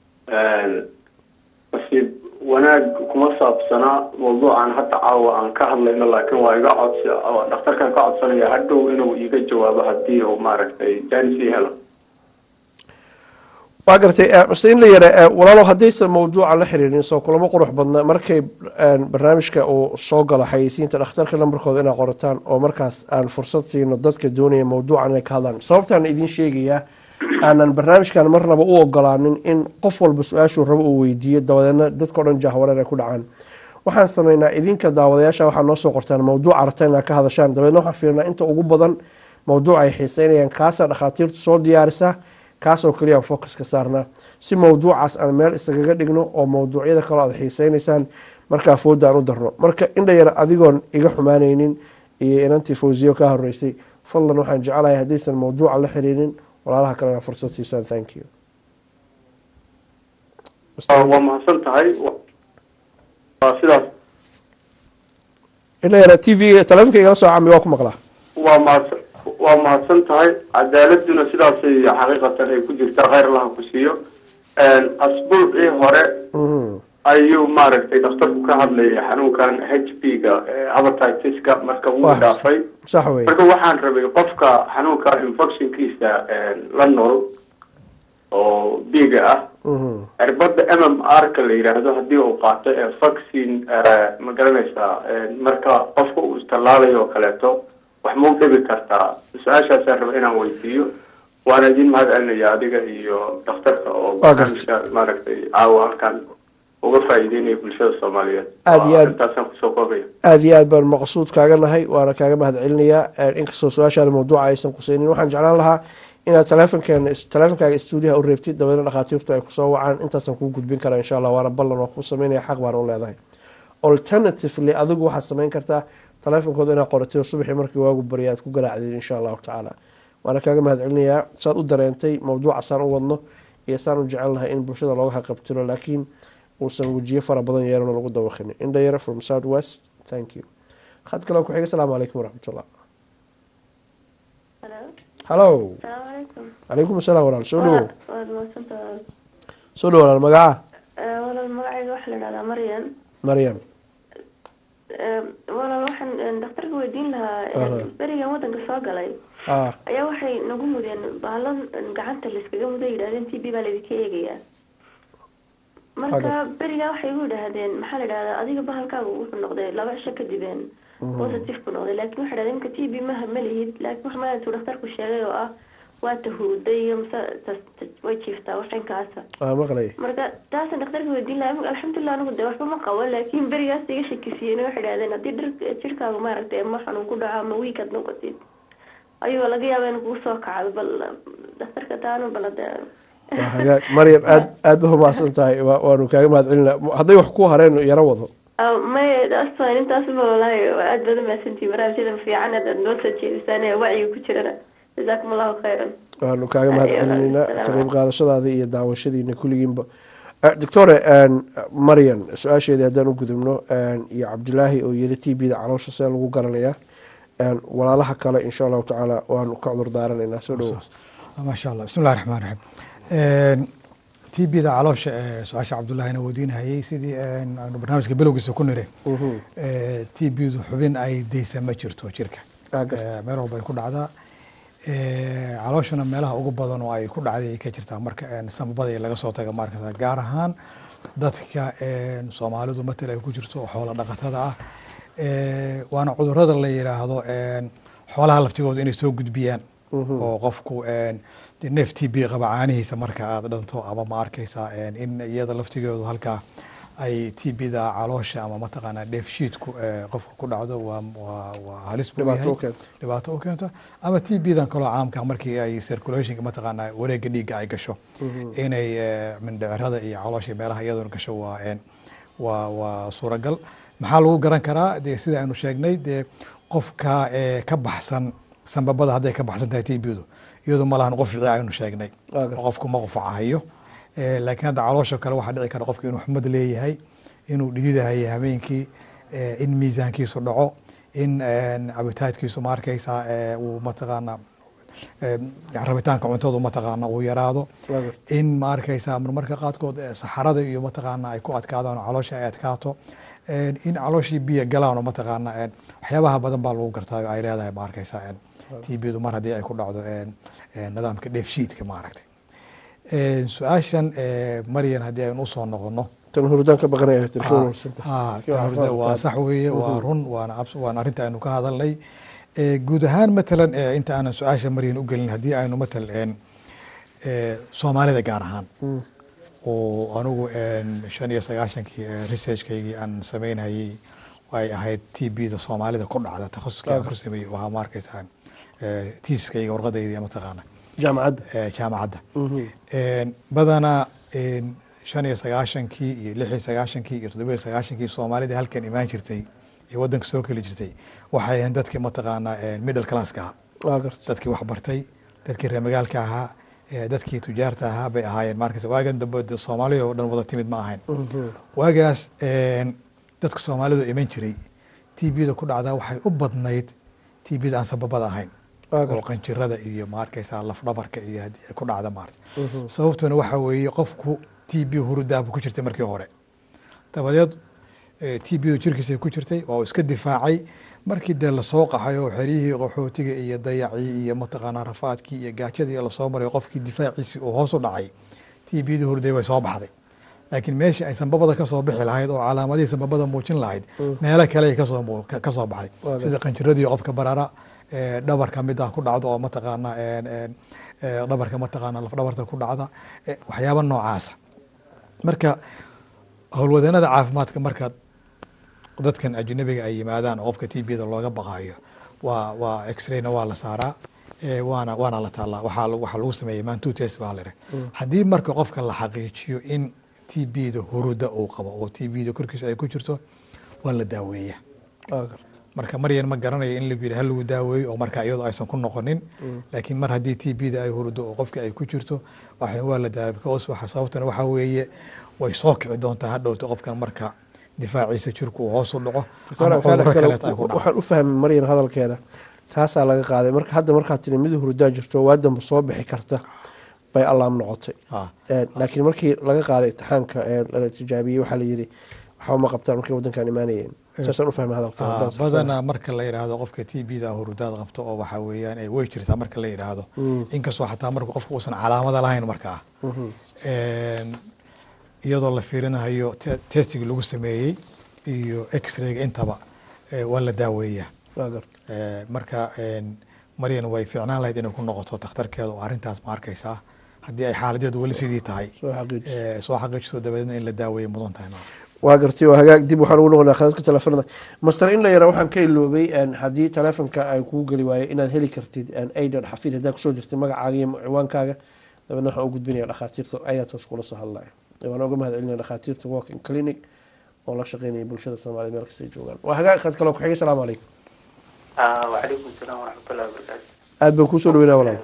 nasiib wanaag kuma saabsana mawduucan hadda caawa aan ka hadlayno laakiin waa iga codsi oo dhakhtarkan ka codsanaya hadhow inuu iga jawaabo haddii uu maaragtay janis ii helo
waa gartay eh, mr in la yara eh, walaalow haddaysan mawduuca la xiriirin soo kulamo qurux badna markay eh, barnaamijka uu soo galo xayeysiinta dhakhtarka lambarkooda inaa qorataan oo markaas aan fursad siino dadka doonaya mawduucan inay ka hadlaan sababtaan idiin sheegayaa aanan barnaamijkan marnaba u ogolaanin in qof walba su-aashuu rabo uu weydiiyo dabadeedna dadkao dhan jahwareer ay ku dhacaan waxaan sameynaa idinka daawadayaasha waxaa noo soo qortaan mawduuc aragta inaa ka hadashaan dabeedna waxaan fiirnaa inta ugu badan mawduuc ay xiiseynayaan kaasaa dhakhaatiirtu soo diyaarisa kaasoo keliya aan focus ka saarnaa si mawduucaas aan meel isagaga dhigno oo mawduucyada kaloo aad xiiseynaysaan markaa fooda aan u darno marka indha yar adigoon iga xumaanaynin iyo inantii fawsiyo ka horeysay fadlan waxaan jecelahay haddaysan mawduuca la xiriirin walaalaha kalena fursad siisaan thank you
waa mahadsan tahay waa sidaas
indha yar t v taleefonka igala soo cami waa ku maqlaa
waa mahadsan waa mahadsan tahay cadaaladuna sidaasay xaqiiqatan ay ku jirtaa khayr allaha ku siiyo asbuucii hore ayuu maaragtay dhakhtarku ka hadlayay xanuunkan h p ga hepatitis-ka marka wuu
Waa
dhaafay
sax wey
marka waxaan rabay qofka xanuunka infectionkiisa la nool oo biiga ah cirbada m m r ka la yidhaahdo haddii uu qaato ee vaccine ma garanaysaa marka qofka uu istallaalayo oo kaleeto wax ma u dhibi kartaa su-aashaasaan raba inaan weydiiyo waana idin mahad celinaya adiga iyo dhakhtarka oo
Waa gartay.
barnaamijka maaragtay caawa halkan uga faa'iideynaya bulshada soomaaliyeed
Aad iyo aad.
intaasaan kusoo koobaya
aada iyo aad baan maqsuud kaaga nahay waana kaaga mahad celinayaa inkastoo su-aashaan mawduuca aysan quseynin waxaan jeclaan lahaa inaad taleefonkeena taleefonkaaga stuudiyaha u reebtid dabeedna dhakhaatiirtu ay kusoo wacaan intaasaan kuu gudbin karaa insha allah waana ballan waa kuu sameynaya xaq baana u leedahay alternatively adigu waxaad sameyn kartaa taleefonkooda inaad qoratay oo subaxii markii waagu barya aad ku garaacdid insha allahu tacaala waana kaaga mahad celinayaa saad u dareentay mawduuca saan u wadno iyo saan u jecelnahay in bulshada looga haqabtiro laakiin uusan wejiyo fara badan yeelano lagu dawaqinin indhayara from south west thank you khad kale ku xiga asalaamu calaykum waraxmatullah hallo calaykum asalaam walaal soo dhawo
waad mahadsantahay
soo dhawo walaal magaca
walaal magacayga waxaa la dhahdaa maryan
maryam
walaal waxaan dhakhtarka weydiin lahaa
Aha.
berigan wadanka soo galay
ah
ayaa waxay nagu mudeen baalan gacanta layskaga mudo yidhahdeen t b baa laydinka eegayaa marka berigaa waxay igu yidhaahdeen maxaa la dhahdaa adiga bahalkaaga wuxuu noqday laba cisho kadibeen positive ku noqday laakiin waxay dhahdeen imka t b maha ma lihid laakiin wax maalintuu dhakhtarku sheegay oo ah waa tahuuday iyo mase tas- tas- way jiiftaa waxinkaasa
waa maqlay
marka taasan dhakhtarka weydiin lahaa alxamdulilah anigu de waxba ma qabo laakiin berigaas iga shakisiyeen waxay dhahdeen haddii dhir jirkaaga maaragtay ama xanuun ku dhaco ama wiikaad noqotid ayuu laga yaaba in kugu soo kacdo bal dhakhtarka taanu bal hade
waa hagaag maryam aad aad ba humaasan tahay waa- waanu kaaga mahad celina hadday wax ku hareen yaro wado
Ah, may astan intaasba walaahi waa aad badan mahadsantihi barnaamijyadan fiican aad noo soo jeedisaan ee wacyiga ku jirana jazaakum allahu khayran
waanu kaaga mahad
Ayo,
celinaynaa
salaam.
ka qayb qaadashadaada iyo daawashadiina kulligiinba Eh, doctore maryan su-aasheedii haddaan u gudubno iyo cabdilaahi oo yiri t b da caloosha see lagu garanayaa walaalaha kale insha allahu tacaala waanu ka cudur daaranaynaa soo dhawo
maasha allah bismi llahi raxmaan raxiim t b da caloosha ee su-aasha cabdullahina weydiinahayey sidii aanu barnaamijka bilowgiisa ku nire t b du xubin ay deysa ma jirto jirka Eh, meel walba ay ku dhacdaa Eh, calooshana meelaha ugu badan oo ay ku dhacday ay ka jirtaa marka eh, samabada laga soo taga markasa gaar ahaan dadka eh, soomaalidu matal ay ku jirto oo xoola dhaqatada ah Eh, waana cudurada la yidhaahdo eh, xoolaha laftigooda inay soo gudbiyaan oo qofku eh, dee neef t b qaba caanihiisa marka aad dhanto ama ma arkaysaa eh, in iyada laftigeedu halkaa ay t b da caloosha ama mataqaanaa dheefshiidku eh, qofka ku dhacdo waa waa waa halis buu
Dhibaato
yahay
u keento.
dhibaato u keento ama t b dan kaloo caamka markii ay circulationka mataqaanaa wareega dhiigga ay gasho inay eh, mindhicirada iyo caloosha meelaha iyaduna gasho waa een waa waa suuragal maxaa lagu garan karaa dee sida aynu sheegnay dee qofka eh, ka baxsan sanbabada hadday ka baxsan tahay t b du iyadu ma lahan qufci aynu sheegnay qofku ma qufacahayo Eh, laakiin hadda caloosha kale waxaa dhici kara qofka inuu xumad leeyahay inuu dhididahay habeenkii eh, in miisaankiisu dhaco in abitaadkiisu ma arkaysaa eh, uu mataqaana eh, rabitaanka cuntadu mataqaana uu yaraado in ma arkaysaa marmarka qaadkood eh, saxarada iyo mataqaana ay ku adkaadaan oo caloosha ay adkaato Eh, in calooshii biyo galaan oo mataqaana eh, waxyaabaha badan baa lagu gartaa oo ay leedahay ma arkaysaa t b du mar haddii ay ku dhacdo eh, eh, nidaamka dheefshiidka ma aragtay Een, su-aashan ee, maryan haddii aynu usoo noqono
tan hurdaan ka baqanaya telefoon
Ah,
warsanta
ah, tan hurda waa sax weeye waa run waana abs- waana arrinta aynu ka hadalnay Eh, guud ahaan matalan eh, inta aanan su-aasha maryan u gelin haddii aynu matalan eh, soomaalida gaar ahaan oo anigu een, shan iyo sagaashankii eh, researchkaygii aan sameynayay ay ahayd t b da soomaalida ku dhacda takhasuskii aan ku sameeyey waxaa ma arkaysaa eh, tiiskayga warqadayda mataqaana
jaamacadda
eh, jaamacadda Een, badanaa een, shan iyo sagaashankii iyo lix iyo sagaashankii iyo toddoba iyo sagaashankii soomaalida halkan imaan jirtay ee wadanka soo keli jirtay waxay ahayn dadkii mataqaanaa een, middle classka ahaa
waa garta
dadkii waxbartay dadkii reer magaalka ahaa ee, dadkii tujaarta ahaa bay ahaayeen markas waagan dambe dee soomaaliya oo dhan wada timid ma ahayn waagaas een, dadka soomaalidu iman jiray t b da ku dhacdaa waxay u badnayd t b da aan sababada ahayn
Waa
oo
garta.
qanjirada iyo maarkaysaa lafdhabarka iyo haddii ay ku dhacda maarta sababtuna waxa weeye qofku t b hurudaabu ku jirtay markii hore dabadeed t b jirkiisa ku jirtay waa uu iska difaacay markii dee lasoo qaxay oo xeryihii qaxootiga iyo dayacii iyo mataqaanaa rafaadkii iyo gaajadii lasoo maray qofkii difaaciisii uu hoos u dhacay t b da hurday way soo baxday laakiin meeshii ay sanbabada kasoo bixi lahayd oo calaamadihii sanbabada muujin lahayd meelo kale ay kasoo muu- ka- kasoo baxday
Waa
sida qanjiradii qofka barara ee, dhabarka mid ah ku dhacdo oo mataqaana een, een, ee, dhabarka mataqaana lafdhabarta ku dhacda ee, waxyaaba noocaasa marka howlwadeenada caafimaadka marka dadkan ajnabiga ay yimaadaan oo qofka t b da looga baqaayo waa waa x-rayna waa la saaraa ee, waana waana la taallaa waxaa lagu- waxaa lagu sameeyey man two test baa la yidhaha haddii marka qofka la xaqiijiyo in t b da huruda uu qabo oo t b da korkiisa ay ku jirto waa la daaweeyaa
waa garta
marka maryan ma garanayo in lagu yidhi ha lagu daaweeyo oo marka iyadoo aysan ku noqonin laakiin mar haddii t b da ay hurdo oo qofka ay ku jirto waxa waa la daawey because waxa sababtana waxa weeye way soo kici doontaa hadhowta qofkan marka difaaciisa jirku uu hoos u dhaco ama cudurro kaleeta ay ku dhaco
waxaan u fahmay maryan hadalkeeda taasaa laga qaaday marka hadda markaad tiri mid hurdaa jirto waa damba soo bixi karta bay allaam noqotay
Ah.
Een, laakiin markii laga qaaday imtixaanka ee la tijaabiyey waxaa la yidhi waxba ma qabtaan markay wadankan imaanayeen saasaan u fahmay hadalkeeda
Ah,
haddaan saxsanahay.
badanaa marka la yidhaahdo qofka t b da hurudaad qabto oo waxa weeyaan ay way jirtaa marka la yidhaahdo inkastoo xataa marka qofka uusan calaamada lahayn markaa Een, iyadoo la fiirinayo te- testigii lagu sameeyey iyo x-rayga intaba eh, waa la daaweeyaa
waa garta
Eh, marka een, maryan way fiicnaan lahayd inay ku noqoto takhtarkeeda oo arrintaas ma arkaysaa haddii ay xaaladeedu weli sidii tahay
soo xaqiijiso
eh, soo xaqiijiso dabadeedna in la daaweeyo mudan tahay maarka.
waa gartay waa hagaag dib waxaan ugu noqonaa khadadka telefoonada master in la yara waxaan ka iloobay een, haddii telefonka ay kuu geli waayo inaad heli kartid aidan xafiid haddaa kusoo dirtay magacaaga iyo ciwaankaaga dabeedna waxaan u gudbinaya dhakhaatiirta ayaa toos kula soo hadlaya waan uga mahad celinaya dhakhaatiirta walking clinic oo la shaqeynaya bulshada soomaaliyed meel kasta ay joogaan waa hagaag khad kale oo ku-xigay salaamu calaykum
وعليكم السلام ورحمة الله وبركاته
aad baan kuusoo dhaweynaa walaal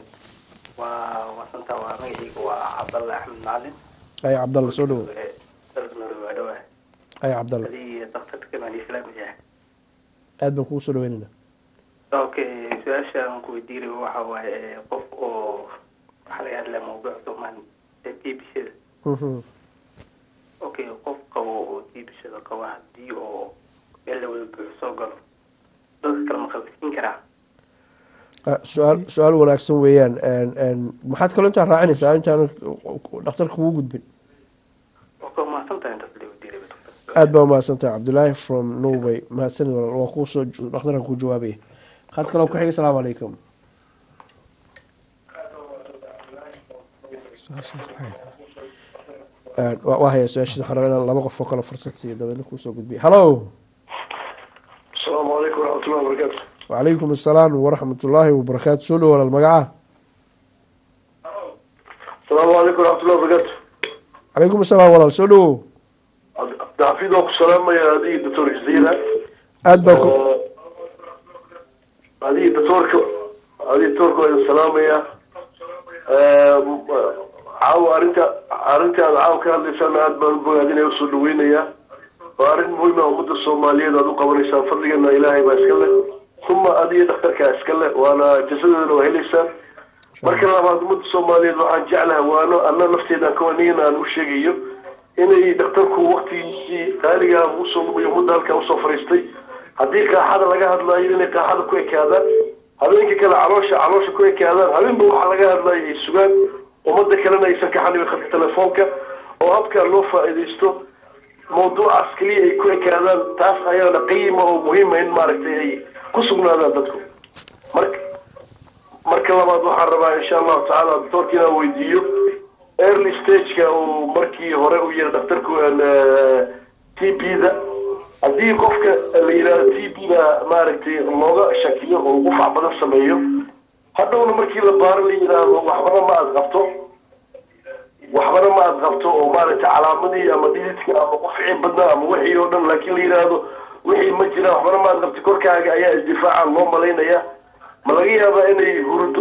ووصلت ومجيك وعبد الله أحمد معلم
ay cabdalla soo dhawo
درسنا الوادوة
ay cabdalla
هذه ضغطت كمان الإسلام جاه
aad baan kugu soo dhaweynaynaa
أوكي سؤال شان كويديري وحا قف أو حالي هذا موضوع ثمان تي بشير
Mhm.
أوكي قف قو تي بشير قو دي أو إلا والبعصو قلو ضغط كلمة خلصين كرا
Ah, su-aal su-aal wanaagsan weeyaan Een, een, maxaad kaloo intaa raacinaysaa intaan dhakhtarka kugu gudbin
أوكي ما صنت أنت في الوديري
aad baa umahadsantahay cabdulaahi from norway mahadsanid walaal waa kuusoo dhakhtarka ku jawaabaya khad kale oo ku xigay salaamu calaykum Een, waa waa haya su-aashiisa waxaan rabaa inaan laba qof oo kale fursad siiyo dabeedna kuusoo gudbiya hallo
asalaamu calaykum waraxmatullahi wabarakaatu
wacalaykum assalaam waraxmat ullaahi wabarakaatu soo dhow walaal magaca
asalaamu calaykum waraxmatullahi wabarakaatu
calaykum assalaam walaal soo dhowow
cabdixafiid oo ku salaamaya adigii doctor jaziira
aad baa ku
adigii doctorka adigii doctorka waa idin salaamaya caawa arrinta arrinta aad caawa ka hadlaysaan aad baan u bogaadinaya usoo dhaweynaya waa arrin muhiim ah ummadda soomaaliyeed aad u qabanaysaan fadligana ilaahay baa iska leh uma adiga dhakhtarkaa iska leh waana jasadeedana waa helaysaan marka labaad ummadda soomaaliyeed waxaan jeclahay waano anna nafteedaan ka wanigan aan u sheegayo inay dhakhtarku waktigiisii qaaligaa usoo lumayo ummadda halkaa usoo fariistay haddii qaaxada laga hadlaayo inay qaaxada ku ekaadaan habeenka kale caloosha caloosha ku ekaadaan habeenba waxaa laga hadlayo ay sugaan ummadda kalena aysan ka xanibin khadka telefoonka oo habkaa loo faa'iidaysto mawduucaas keliya ay ku ekaadaan taas ayaana qiima oo muhiima in maaragtay ay ku sugnaadaan dadku marka marka labaad waxaan rabaa insha allahu tacaala doctoorka inaan weydiiyo early stageka uu markii hore u yiri dhakhtarku t b da haddii qofka la yidhahdo t b da maaragtay looga shakiyo oo qufac badan sameeyo hadhowna markii la baaro la yidhaahdo waxbana ma aad qabto waxbana ma aad qabto oo maaragtay calaamadii ama dhididka ama qufcii badnaa ama wixii oo dhan laakiin la yidhaahdo wixii ma jiraan waxbana ma aad qabto korkaaga ayaa isdifaaca loo malaynaya ma laga yaabaa inay hurdo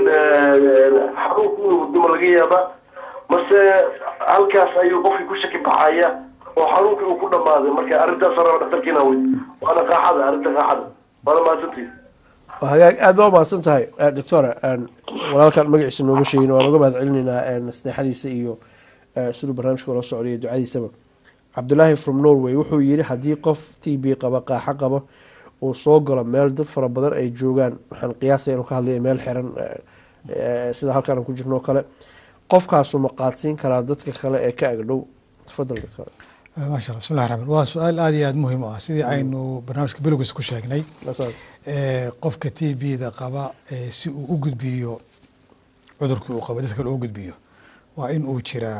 xanuunku inuu hurdo ma laga yaabaa mase halkaas ayuu qofkii ku shaki baxaya oo xanuunkii uu ku dhamaaday marka arrintaas raba dhaktarkiina wey waana qaaxada arrinta qaaxada waana mahadsantihi
hagaag aad baa umahadsan tahay doctora walaalkan magaciisa nooga sheegin waan uga mahad celinaynaa nasteexadiisa iyo siduu barnaamijka ula socday ducadiisaba cabdulaahi from norway wuxuu yiri haddii qof t b qaba qaaxo qabo uu soo galo meel dad fara badan ay joogaan waxaan qiyaasaya inuu ka hadlaya meel xiran sida halkaan ku jirno o kale qofkaasu ma qaadsiin karaa dadka kale ee ka agdhow tafadal doctor
maasha allah bismillahi raxmaan waa su-aal aada iyo aada muhiim u ah sidii aynu barnaamijka bilowgiisa ku sheegnay qofka t b da qaba si uu u gudbiyo cudurkii uu qabo dadka kale u gudbiyo waa in uu jiraa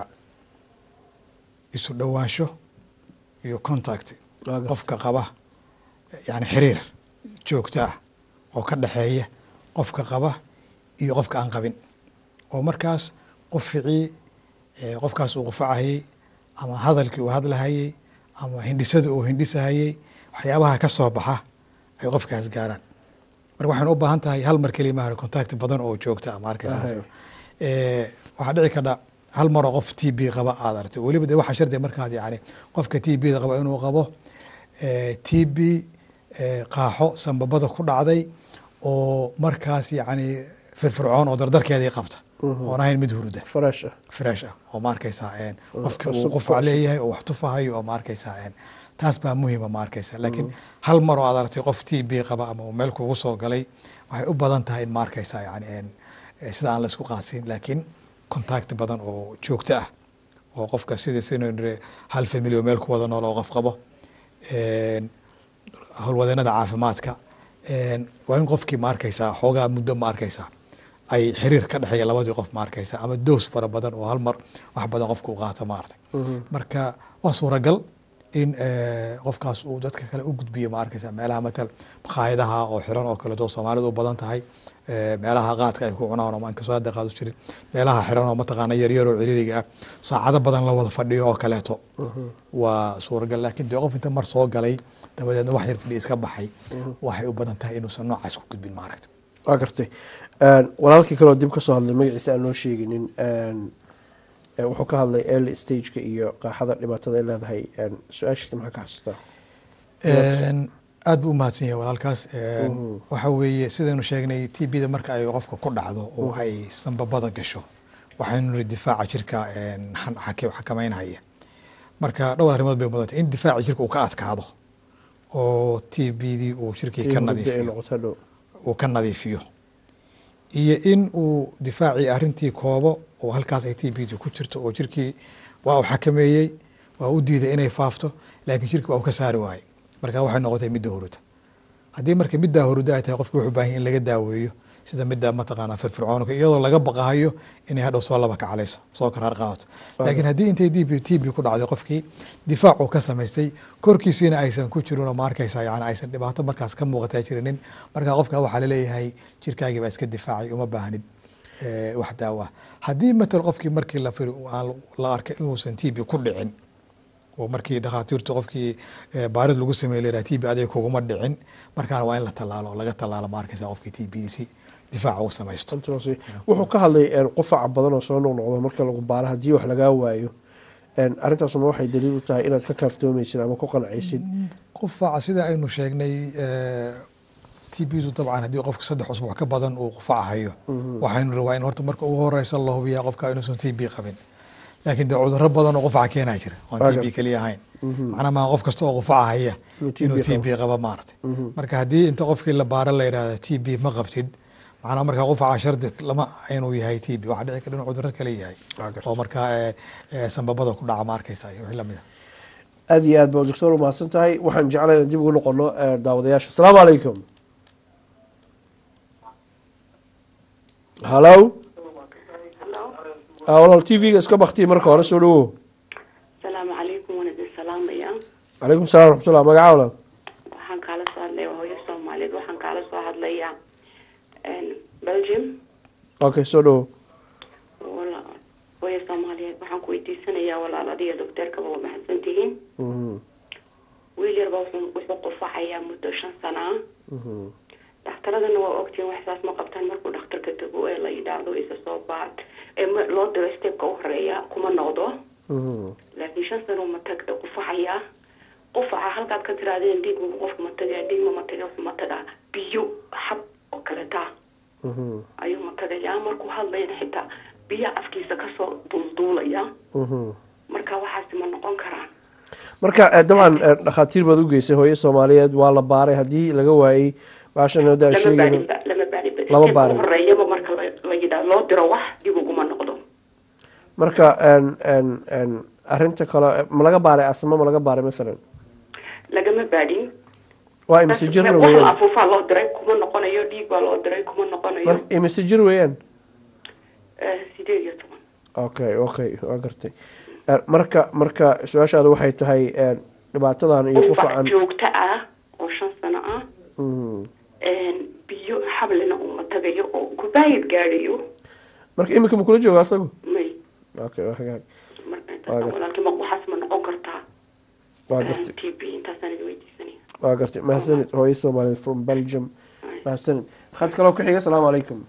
isu dhowaansho iyo contact qofka qaba yani xiriir joogto ah oo ka dhexeeya qofka qaba iyo qofka aan qabin oo markaas quficii qofkaas uu qufacahayey ama hadalkii uu hadlahayey ama hindhisada uu hindhisahayey waxyaabaha ka soo baxa ay qofkaas gaaraan marka waxaynu u baahan tahay hal mar keliya maaha contact badan oo joogta ah maarkaysaas waxaa dhici kardha hal maroo qof t b qaba aada aragtay weliba de waxaa shardiga markaad yani qofka t b da qaba inuu qabo t b qaaxo sambabada ku dhacday oo markaas yani firfircoon oo dardarkeedii qabta oon ahayn mid huruda
fresh ah
fresh ah oo ma arkaysaa qofkii uu qufac leeyahay oo wax tufahayo oo ma arkaysaa taas baa muhiima ma arkaysa laakiin hal mar oo aad aragtay qof t b qaba ama uu meel kugu soo galay waxay u badan tahay in ma arkaysaa yani sida aan la isku qaadsiin laakiin contact badan oo joogto ah oo qofka sida sinu nire hal family oo meel ku wada nool oo qof qabo howlwadeenada caafimaadka waa in qofkii ma arkaysaa xoogaa muddo ma arkaysaa ay xiriir ka dhexeeya labadii qof ma arkaysa ama doos fara badan oo hal mar wax badan qofka u qaato maaragtay marka waa suuragal in qofkaas uu dadka kale u gudbiyo ma arkaysa meelaha matal makhaayadaha oo xiran oo kale doo soomaalidu u badan tahay meelaha qaadka ay ku cunaan oo maan kasoo hadda qaadu jirin meelaha xiran oo mataqaana yaryar oo ciriiriga ah saacado badan la wada fadhiyo oo kaleeto waa suuragal laakiin dee qof inta mar soo galay dabadeedna wax yar fadhi iska baxay waxay u badan tahay inuusan noocaas ku gudbin maaragta
waa gartay walaalkii kaleoo dib kasoo hadlay magaciisa aan noo sheeginin wuxuu ka hadlay early stageka iyo qaaxada dhibaatada ay leedahay su-aashiisa maxaa ka xasuustaa
aad buu umahadsan yahay walaalkaas waxa weeye sidaynu sheegnay t b da marka ay qofka ku dhacdo oo ay sanbabada gasho waxaynu niri difaaca jirka xakameynhaya marka dhowr arrimood bay mudantay in difaaca jirka uu ka adkaado oo t b dii uu jirkii ka nadiifiyo uu ka nadiifiyo iyo in uu difaacii arrintii koobo oo halkaas ay t b d ku jirto oo jirkii waa uu xakameeyey waa u diiday inay faafto laakiin jirkii waa uu ka saari waayey marka waxay noqotay midda huruda haddii marka middaa huruda ay tahay qofki wuxuu baahan in laga daaweeyo sida midda mataqaana firfircoonka iyadoo laga baqahayo inay hadhow soo laba kacalayso soo karaar qaadato laakiin haddii intay d b t b ku dhacday qofkii difaac uu ka samaystay korkiisiina aysan ku jirin oo ma arkaysa yani aysan dhibaato markaas ka muuqataa jirinin marka qofka waxaa laleeyahay jirkaagii baa iska difaacay uma baahnid wax daawa haddii matal qofkii markii la firi la arkay inuusan t b ku dhicin oo markii dhakhaatiirtu qofkii baarid lagu sameey la t b adig kuguma dhicin markaana waa in la tallaalo laga tallaalo ma arkaysa qofkii t b si difaaca u samaysto
wuxuu ka hadlay qufaca badan oo soo noqnoqdo marka lagu baaro haddii wax lagaa waayo arrintaasuna waxay daliil u tahay inaad ka kaaftoomaysid ama ku qancaysid
qufaca sida aynu sheegnay t b du dabcan haddii qofku saddex usbuuc ka badan uu qufacahayo waxaynu rabaa in horta marka ugu horeysa la hubiyaa qofka inuusan t b qabin laakiin dee cudurro badan oo qufaca keenaa jira oon t b keliya ahayn macnaa maa qof kasta oo qufacahaya inuu t b qaba maaragtay marka haddii inta qofkii la baaro la yidhahda t b ma qabtid macnaa markaa qufaca shardi lama inuu yahay t b waxaa dhici kara inuu cudurro kale yahay oo markaa eh, eh, sanbabada ku dhaca ma arkaysa iyo wixii lamid a
aada iyo aad ba doctor umahadsan tahay waxaan jeclay inaan dib ugu noqono eh, daawadayaasha asalaamu calaykum hallo Ah, walaal t v-ga iska baktiya marka hore soo dhawow
asalaamu calaykum waan idin salaamaya
calaykum salam raxmatullah magaca walaal
waxaan kaala soo hadlaya waa hooyo soomaaliyeed waxaan kaala soo hadlaya belgium
okay soo dhawow
wala- hooyo soomaaliyeed waxaan ku weydiisanayaa walaal adiga docteerkaba waa mahadsan tihiin
Mhm,
wiil yarba wuxuu wuxuu qufacayaa muddo shan sana ah
mhm.
dhakhtaradana waa ogtihiin wax saas ma qabtaan markuu dhakhtarka tago ee la yidhaahdo isa soo baad ee ma- loo diro stepka u horeeya kuma noqdo
Mhm.
laakiin shan sano ma tag qufacayaa qufaca halkaad ka tiraadeen dhiig buu qofka ma tagaa dhiig ma taga wuxuu ma tagaa biyo xab oo kaleta
Mhm,
ayuu ma tagayaa markuu hadlayna xitaa biyo afkiisa kasoo duulduulaya
mhm.
marka waxaasi ma noqon karaan
marka eh, dabcan eh, dhakhaatiir baad u geysay hooyo soomaaliyeed waa la baaray haddii laga waayey baashan hadda aan
lama
sheegayno
baarin ba- lama baarin ba-
Lama
stepka
baarin.
u horeeyaba marka la la yidhaa loo diro wax dib uguma noqdo
marka en en en arrinta kale eh, ma laga baaray asma ma laga baaray masalan
lagama baadhin
waa imise jir
wax la
weeyaan
afuufaa loo diray kuma noqonayo dhiig baa loo diray kuma noqonayo
mar imise jir weeyaan
Eh, sideed iyo toban
okay okay waa gartay Eh, marka marka su-aashaadu waxay tahay eh, dhibaatadan iyo
qufac
qufacan
joogto ah oo shan sano ah
Mhm.
biyo xablina uma tagayo oo kubaayid gaadhayo
marka imika ma kula jooga asagu
may
okay waa hagaag
marka
waa gartay
walaalkii ma waxaas ma noqon kartaa
waa gartay
t b intaasaan idin weydiisanaya
waa gartay mahadsanid hooyo soomaaliyeed from belgium mahadsanid khad kaloo ku xiga asalaamu calaykum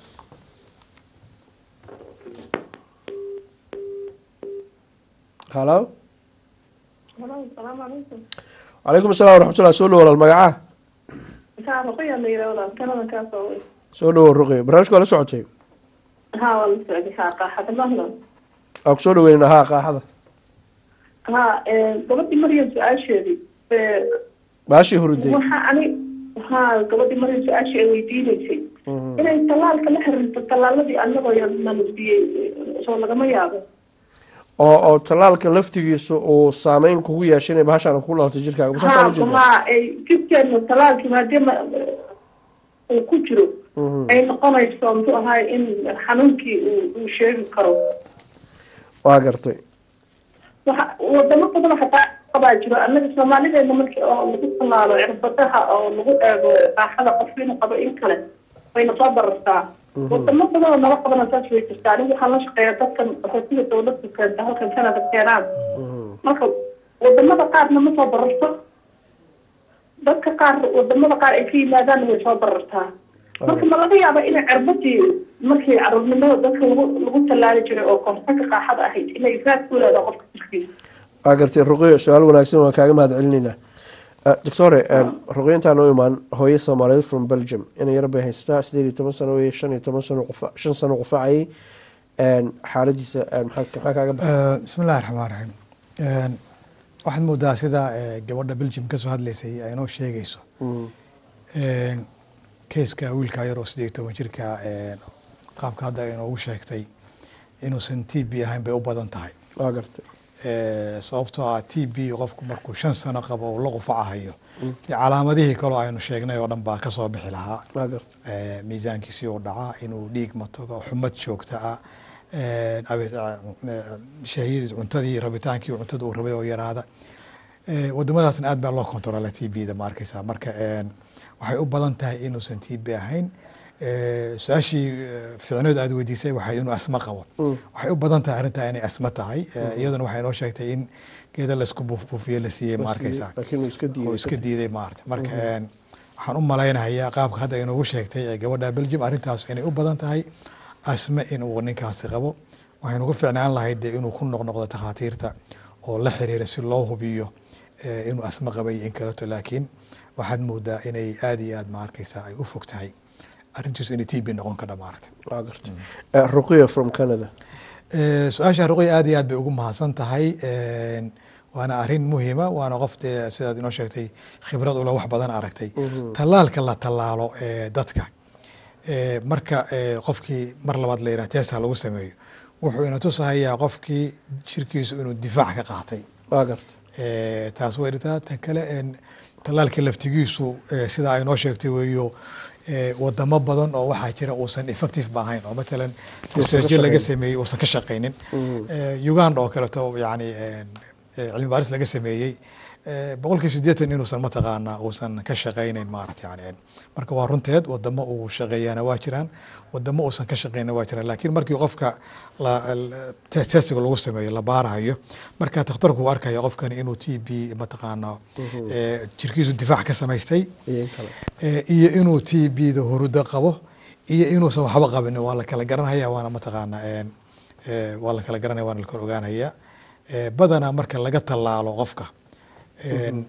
halo
salaamu calaykum
calaykum assalam waraxmatullah soo dhowo walaal magaca
haa ruqya la yidhaa walaal kanada kaa soo wey
soo dhowo ruqi barnaamijka waa la socotay
haa waa la socday haa qaaxada mahlan
waa kusoo dhaweynaa haa qaaxada
haa gabadhii maryam su-aasheedii
baashii huruday
waxa ani haa gabadhii maryam su-aashii ay weydiinaysay inay tallaalka la xiriirto tallaaladii anagoo yananusiyey soo lagama yaabo
oo oo tallaalka laftigiisa uu saameyn kugu yeeshay inay bahashaan ku dhalatay jirkaaga ma saasaa
haa
ujeeda
haa ay jidkeena tallaalkii maadaama uu ku jiro ay noqonayso muxuu ahaay in xanuunkii uu uu sheegi karo
waa gartay
waxa wadamo badan xataa qabaa jiro annaga soomaalideena markii oo lagu tallaalo cirbadaha oo lagu eego baaxada qofka inuu qabo in kale wayna soo barartaa wadamo badan oo nala qabana saas way jirtaa anigu waxaan la shaqeeya dadkan qaxootiga dawladda keenta halkan canada keenaan marka wadamada qaarna ma soo bararto dadka qaar wadamada qaar ay ka yimaadaan way soo barartaa marka ma laga yaaba inay cirbadii markii caruurnimada dadka lagu lagu tallaali jiray oo koonfurka qaaxada ahayd inay raad ku leedahay qofka jirkiisa
waa gartay ruqiyo su-aal wanaagsan waan kaaga mahad celinaynaa doctore ruqiyo intaan u imaan hooyo soomaaliyeed from belgium inay yar bay haystaa sideed iyo toban sano wey shan iyo toban sano qufa shan sano qufacayay xaaladiisa maxaa maxaa kaaga baxay
bismi illahi raxmaan raxiim waxaad moodaa sida eh, gabadha belgium kasoo hadlaysay ay inoo sheegayso keiska wiilka yar oo sideed iyo toban jirka eh, qaabka hadda ay inoogu sheegtay inuusan t b ahayn bay u badan tahay
waa gartay
Eh, sababtoo ah t b qofku markuu shan sano qabo uu la qufacahayo dee calaamadihii kaloo aynu sheegnay oo dhan baa kasoo bixi lahaa
waa gartay
Eh, miisaankiisii uu dhacaa inuu dhiig matogo xumad joogta ah eh, abi- eh, shahiyadii cuntadii rabitaankii cuntada uu rabay oo yaraada Eh, wadamadaasna aad baa loo kontrola t b da ma arkeysa marka eh, waxay u badan tahay inuusan t b ahayn Eh, su-aashii eh, fiicneed aad weydiisay waxay inuu asma qabo waxay u badan tahay arrintaa inay asma tahay Eh, iyaduna waxay noo sheegtay in geeda laisku buufbuufiyo la siiyey ma arkeysa
laakiin uu iska
oo
diiday
iska diiday maarata marka een, waxaan u malaynayaa qaabka hadda inoogu sheegtay ee gabadha belgium arrintaas inay u badan tahay asme inuu ninkaasi qabo waxaynu ku ficnaan lahayd dee inuu ku noqnoqdo takhaatiirta oo la xiriira si loo hubiyo eh, inuu asme qabay in kaleto laakiin waxaad moodaa inay aada iyo aad ma arkeysa ay u fog tahay arrintiisu inay t b noqon ka dhamaarata
waa gartay Eh, ruqiyo from canada
Eh, su-aasha ruqya aad iyo aad bay ugu mahadsan tahay Een, waana arrin muhiima waana qof dee sidaad inoo sheegtay khibrad ula wax badan aragtay tallaalka la tallaalo ee dadka Eh, marka eh, qofkii mar labaad la yidhaha testa lagu sameeyo wuxuu ina tusahayaa qofkii jirkiisu inuu difaac ka qaatay
waa garta
Eh, taas way dhirtaa tan kale en, tallaalka laftigiisu eh, sida ay noo sheegtay weeyo eh, wadamo badan oo waxaa jira uusan effective ba ahayn oo matalan
ka
researchyo laga
shaqaynin.
sameeyey uusan ka shaqaynin
Mhm.
Eh, uganda oo kaleeto yani en, eh, cilmi baaris laga sameeyey eh, boqolkii siddeetan inuusan mataqaana uusan ka shaqaynayn maarata yani en, marka waa runteed wadamo uu shaqeeyaana waa jiraan wadamo uusan ka shaqeyna waa jiraan laakiin markii qofka la- la- test- testiga lagu sameeyo la baarahayo marka takhtarku uu arkaya qofkani inuu t b mataqaana
Mhm.
eh, jirkiisu difaac ka samaystay
iyo in kale
Eh, iyo inuu t b da hurudo qabo iyo inuusan waxba qabin waa la kala garanhaya waana mataqaana en, eh, waa la kala garanaya waana la kala ogaanaya Eh, badanaa marka laga tallaalo qofka en,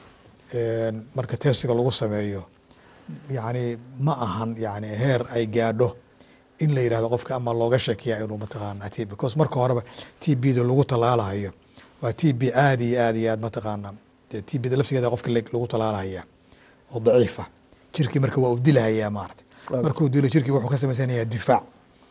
en, marka testiga lagu sameeyo yani ma ahan yani heer ay gaadho in la yidhahdo qofka ama looga shakiya inuu mataqaana t because marka horeba t b da lagu tallaalahayo waa t b aada iyo aada iyo aad mataqaana dee t b da laftigeeda qofka leg- lagu tallaalahaya oo daciifa jirkii marka waa uu dilahayaa maarata
Waaw.
markuu dilo jirkii wuxuu ka samaysanayaa difaac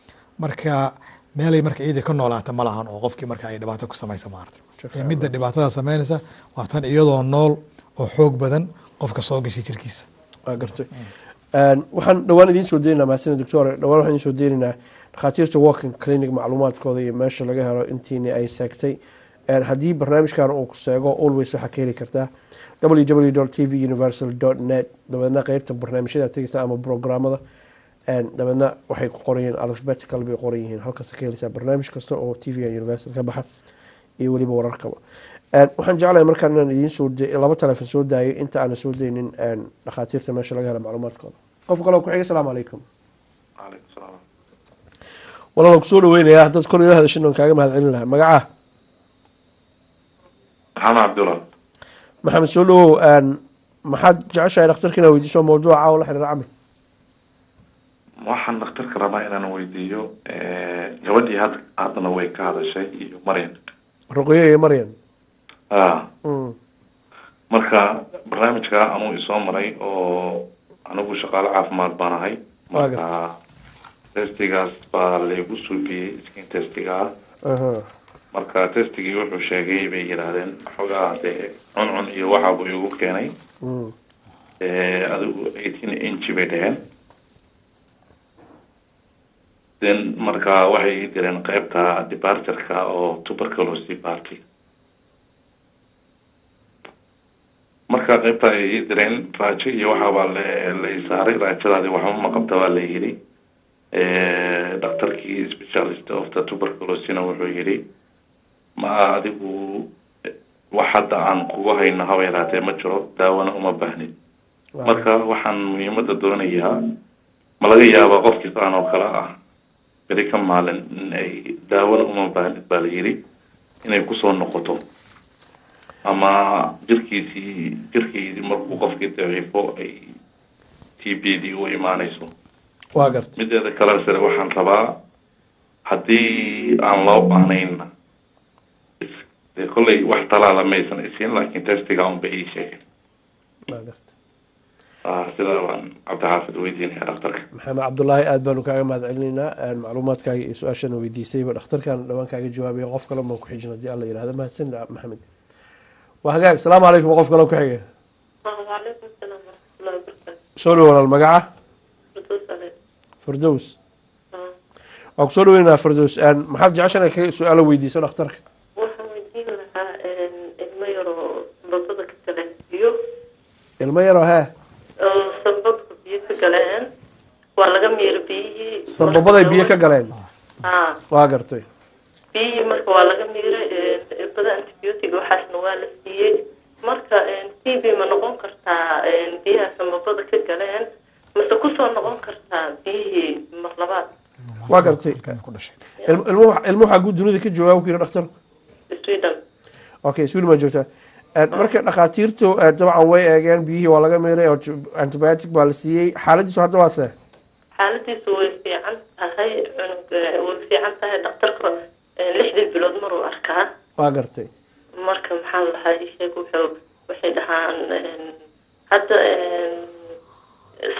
marka meelay marka iyadii ka noolaata ma lahan oo qofkii marka ay dhibaato ku samaysa maarata ee midda dhibaatada samaynaysa waa tan iyadoo nool oo xoog badan qofka soo gashay jirkiisa
waa gartay Een, waxaan dhowaan idiin soo deynaynaa mahadsanid doctor dhowaan waxaan idiin soo deynaynaa dhakhaatiirta walking clinic macluumaadkooda iyo meesha laga helo intiini ay seegtay Een, haddii barnaamijkan uu ku seego always waxaa ka heli kartaa www t v universal net dabeedna qeybta barnaamijyada tegeysa ama programmada Een, dabeedna waxay ku qoran yihiin alphabetical bay qoran yihiin halkaas ka heleysaa barnaamij kasta oo t v universal ka baxa iyo weliba wararkaba Een, waxaan jeclahay markaan inaan idiin soo da- laba telefon soo daayo inta aanan soo deynin een, dhakhaatiirta meesha laga helo macluumaadkooda qof kale oo ku xiga asalaamu calaykum
Waalaikum salaam.
walaal ku soo dhaweynayaa dad kor ila hadashin oon kaaga mahad celin lahaa magaca
maxamed cabdulla
maxamed soo dhawow een, maxaad jeceshahay dhakhtarka inaa weydiiso mawduuca caawa la xiriira camal
waxaan dhakhtarka rabaa inaan weydiiyo eh, gabadhii had haddana way ka hadashay iyo maryan
ruqyo iyo maryan
ah
Mm,
marka barnaamijka anuu isoo maray oo anigu shaqaale caafimaad baan ahay
Waa
marka testigaas baa laygu suubiyey skin testiga ah
aha.
marka testigii wuxuu sheegay bay yidhaahdeen xogaa dee cuncun iyo waxa buu igu keenay
Mm,
Eh, adigu eighteen inch bay dheheen then marka waxay ii direen qeybta departureka oo tuberculosis party marka qeybta ay ii direen raajo iyo waxaabaa la la ii saaray raajadaadi waxba ma qabta baa la yidhi Eh, dhakhtarkii specialist of the tuberculosina wuxuu yidhi ma adigu eh, wax hadda aan kugu hayno haba yaraatee ma jiro daawana uma baahnid marka waxaan muhiimada doonayaa ma laga yaabaa qofkii saan oo kale ah beri ka maalin in ay daawada uma baahnid baa la yidhi inay kusoo noqoto ama jirkiisii jirkiisii markuu qofkii daciifo ay t b d u imaanayso
waa gartay
mideeda kale sare waxaan rabaa haddii aan loo baahnayn is- dee kolley wax talaala maysan isiin laakiin testiga unba ii sheegay
waa gartay
ah sidaa baan cabdixaafid weydiinaya dhakhtarka
maxamed cabdulaahi aad baanu kaaga mahad celinaynaa Een, macluumaadkaaga iyo su-aashana weydiisayba dhakhtarkan dhawaan kaaga jawaabaya qof kale baan ku xijin haddii alla yidhahdo mahadsan maxamed waa hagaag asalaamu calaykum qof kale oo ku xiga
وعليكم السلام ورحمة الله وبركاته
soo dhow walaal magaca
فردوس عليك
firdows waa kusoo dhaweynaa firdows Een, maxaad jeceshan ka su-aalo weydiiso dhakhtarka
waxaan weydiin lahaa ilmo yaroo sambabada ka galeen biyo
ilmo yaroo hee
oo sambabka biyo ka galeen waa laga miira biyihii
sambabaday biyo ka galeen
haa
waa gartay
biyihii marka waa laga miiray irbada antibiotic waxaasna waa la siiyey marka t b ma noqon kartaa biyaha sambabada ka galeen mase kusoo noqon kartaa biyihii mar labaad
waa gartay Ilmo- ilmo ilmo waxaa guud dunida ka joogaa ku yiri dhakhtarku
sweden
okay sweden baa joogtaa Een, marka dhakhaatiirtu eh, dabcan way eegeen biyihii waa laga miiray oo antibiotic baa la siiyey xaaladiisu hadda waa see
xaaladiisu way fiican tahay cunug eh, way fiican tahay dhakhtarka eh, lixdii bilood maruu arkaa
waa gartay
marka maxaa lahaa isheeg wuxuu waxay dhahaan eh, hadda eh,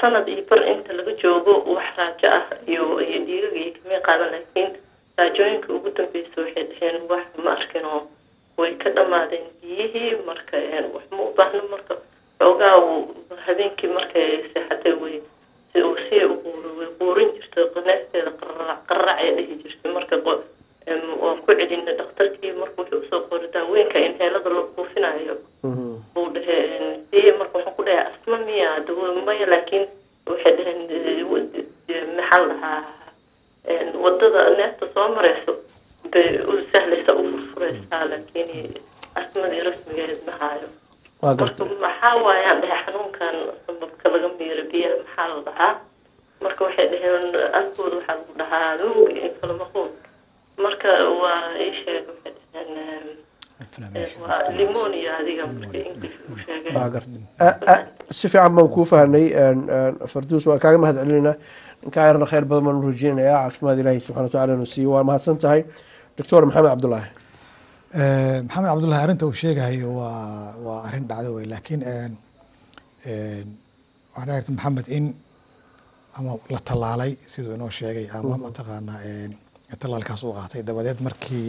sanad iyo bar inta laga joogo wax raajo ah iyo iyo dhiigaga iyo kamay qaadan laakiin raajooyinka ugu dambeysa waxay dhaheen wax ma arkin oo way ka dhamaadeen biyihii marka een, wax ma u baahno marka xoogaa uu habeenkii markay seexatay way si uu si u quuro way quurin jirtay qaneesteeda qararac qararac ay dhihi jirtay marka qo- em, waan ku celinay dhakhtarkii marka wuxuu usoo qoray daawooyinka inheelada la buufinayo buu dhahe dee marka waxaan ku dhahay asma miya dawo maya laakiin waxay dhaheen eh, wad- eh, maxaa la dhahaa een, wadada neefta soo mareyso bay u sahlaysa u furfureysaa laakiin asmadii rasmigeed ma hayo
waa garta
marka maxaa waayaan dhahay xanuunkan sababka laga miiro biyaha maxaa la dhahaa marka waxay dhaheen askooda waxaa lagu dhahaa nuug inflamaquun marka waa ii sheeg waxay dhaheen em, waa limonia adiga marka english u sheegay
waa garta A- a- si fiican baan kuu fahnay een, een, farduus waa kaaga mahad celinayna ninkaa yarna khayr badan baan u rajeynayaa caafimaad ilaahi subxana watacaala inuu siiyo waa mahadsan tahay doctor maxamed cabdulaahi
Eh, maxamed cabdullahi arrinta uu sheegayo waa waa arrin dhacdo wey laakiin een, een, waxaa dhici karta maxamed in ama la tallaalay siduu inoo sheegay ama
Mhm.
mataqaanaa een, tallaalkaas uu qaatay dabadeed markii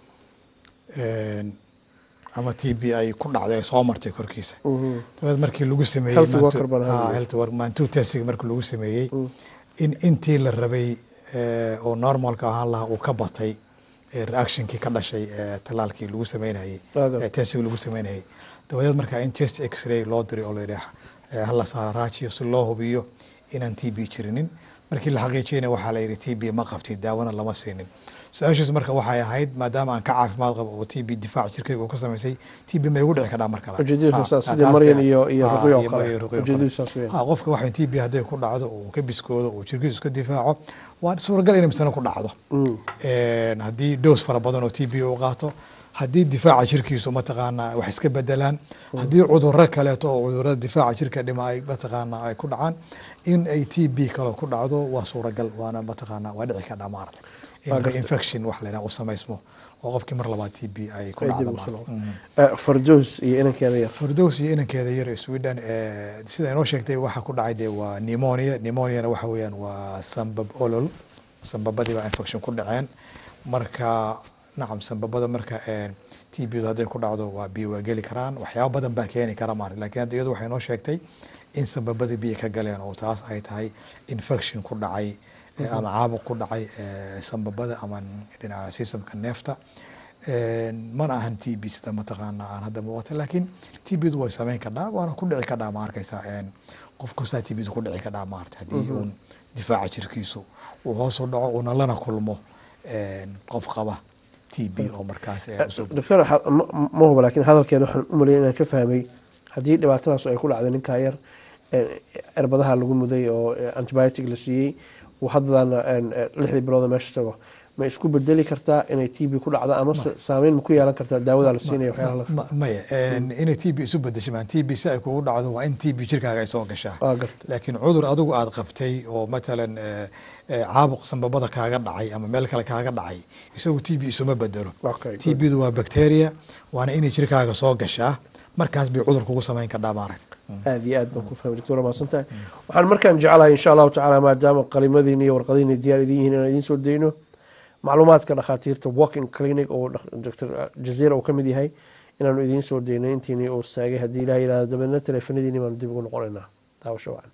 een, ama t b ay ku dhacday ay soo martay korkiisa dabadeed markii lagu sameeyey
Health
maantu-
worker baan ahaa.
Ah, health work- maantuu testing markii lagu sameeyey in intii la rabay eh, oo normalka ahaan lahaa uu ka batay eh, reactionkii ka dhashay eh, tallaalkii lagu sameynayey
Waaga.
eh, testing lagu sameynayey dabadeed markaa in chest x-ray loo diray oo la yidhaah eh, hala saara raajiyo si loo hubiyo inaan t b jirinin markii la xaqiijiyana waxaa la yidhi t b ma qabtid daawona lama siinin su-aashiis marka waxay ahayd maadaama aan ka caafimaad qabo oo t b difaac jirkayga uu ka samaysay t b ma igu dhici kadhaa mar kale
ujeedadiisu
Ha,
saas
ha,
sidii
taas
Maryan
bay-
iyo- iyo
ha,
Ruqyo oo
iyo
kale.
Maryan iyo Ruqyo oo
Ujeedadiisu
kale.
saas weeyaan.
Ha, qofka waxa t b hadday ku dhacdo uu ka biskoodo uu jirkiisu iska difaaco waa suuragal inay misana ku dhacdo Een, haddii doos fara badan oo t b uu qaato haddii difaaca jirkiisu mataqaanaa wax iska bedelaan haddii cudurro kaleeto oo cudurrada difaaca jirka dhima ay mataqaanaa ay ku dhacaan in ay t b kale ku dhacdo waa suuragal waana mataqaanaa waa dhici kadhaa maarata
Waa
in
gartay.
infection wax la yidhaha uu samaysmo oo qofkii mar labaad t b ay ku
Ay
dhacdo
dib u
maarata.
soo
Mm.
Eh, fardows iyo inankeeda yar
fardows iyo inankeeda yar ee sweden eh, sida inoo sheegtay waxa ku dhacay dee waa pneumonia pneumoniana waxa weeyaan waa sambab olol sambabadii baa infection ku dhaceen marka nacam sambabada marka t b hadday ku dhacdo waa biyo waa geli karaan waxyaaba badan baa keeni kara maarata lakin hadda iyadu waxay inoo sheegtay in sambabada biyo ka galeen oo taas ay tahay infection ku dhacay eh,
Mhm.
ama caabuq ku dhacay eh, sambabada ama dhinaca systemka neefta Een, mana ahan t b sida mataqaana aan hadda muuqata laakiin t bdu way sameyn kadhaa waana ku dhici kadhaa ma arkaysa een, qof kastaa t bdu ku dhici kadhaa maarata haddii
Mhm.
uun difaaca jirkiisu uu hoos u dhaco uuna lana kulmo een, qof qaba t b oo markaas eh, usoo
doctor ha- ma ma huba laakiin hadalkeeda waxaan u maleeyay inaan ka fahmay haddii dhibaatadaas ay ku dhacday ninkaa yar eh, cirbadaha lagu muday oo eh, antibiotic la siiyey uu haddana een, eh, lixdii bilooda meesha tago ma isku bedeli kartaa inay t b ku dhacdo ama se- saameyn ma ku yeelan kartaa daawada la siinaya waxyaalaha la-
Ma- maya een, inay t b isu bedesho maan t b si ay kugu dhacdo waa in t b jirkaaga ay soo gashaa
waa garta
laakiin cudur adigu aad qabtay oo matalan eh, eh, caabuq sambabada kaaga dhacay ama meel kale kaaga dhacay isagu t b isuma bedelo t bdu waa bacteria waana inay jirkaaga soo gashaa markaas bay cudur kugu samayn kadhaa maaragt
aad iyo aad baan ku fahmay doctor waa mahadsantahay waxaan markaan jeclahay insha allahu tacaala maadaama qalimadiina iyo warqadiina diyaar idin yihiin inaan idiin soo dayno macluumaadka dhakhaatiirta walking clinic oo dhak- dr jazeera uu ka mid yahay inaanu idiin soo dayno intiini uu saagay haddii ilaah yidhahdo dabeedna teleefanadiini baanu dib ugu noqonaynaa daawasho wacan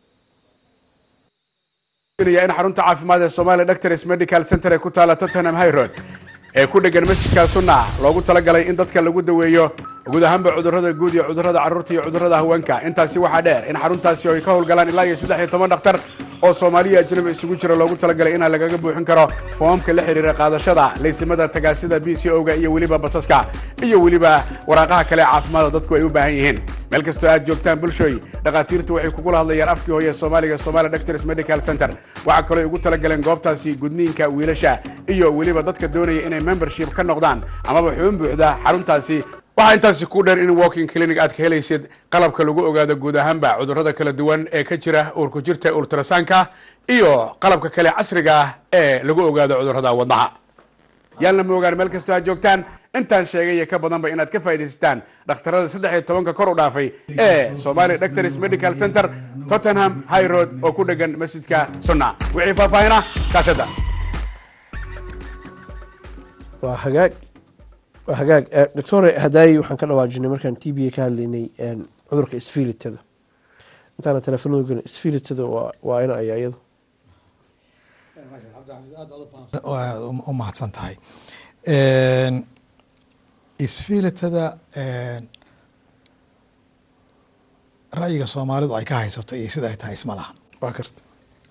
ya in xarunta caafimaad ee Somalia Doctors Medical Center ee ku taala Tottenham High Road ee ku dhegan masjidka Sunna loogu talagalay in dadka lagu daweeyo guud ahaanba cudurrada guud iyo cudurrada carruurta iyo cudurrada haweenka intaasi waxaa dheer in xaruntaasi ay ka howlgalaan ilaa iyo saddex iyo toban dhakhtar oo Soomaaliya ajnabi isugu jira loogu talagalay in lagaga buuxin karo foomka la xiriira qaadashada laysimada tagaasida BCO-ga iyo weliba basaska iyo weliba waraaqaha kale ee caafimaadka dadku ay u baahan yihiin meel kastoo aad joogtaan bulshooy dhakhaatiirtu waxay kugula hadlayaan afkii hooye soomaaliga Somalia Doctors Medical Center waxaa kaloo ay ugu talagaleen goobtaasi gudniinka wiilasha iyo weliba dadka doonaya inay membership ka noqdaan amaba xubin buuxda xaruntaasi waxaa intaasi ku dheer in walking clinic aad ka helaysid qalabka lagu ogaado guud ahaanba cudurrada kala duwan ee ka jira uurku jirta ultrasaanka iyo qalabka kale casriga ah ee lagu ogaado cudurrada wadnaha yaalna moogaan meel kastoo aad joogtaan intaan sheegay iyo ka badanba inaad ka faa'iidaysataan dhakhtarada saddex iyo tobanka kor u dhaafay ee somali doctors medical center tottenham high road oo ku dhegan masjidka sunna wixii faahfaahina kaashada
waa hagaag waa hagaag Eh, doctore hadaayi waxaan ka dhawaajinay markaan t b ka hadlaynay een, cudurka isfilitada intaana telefonada gelin isfilitada waa waa ina ayaa iyadu
Waa u mahadsan tahay isfiilitada ra'yiga soomaalidu ay ka haysato iyo sida ay tahay isma lahan
waa karta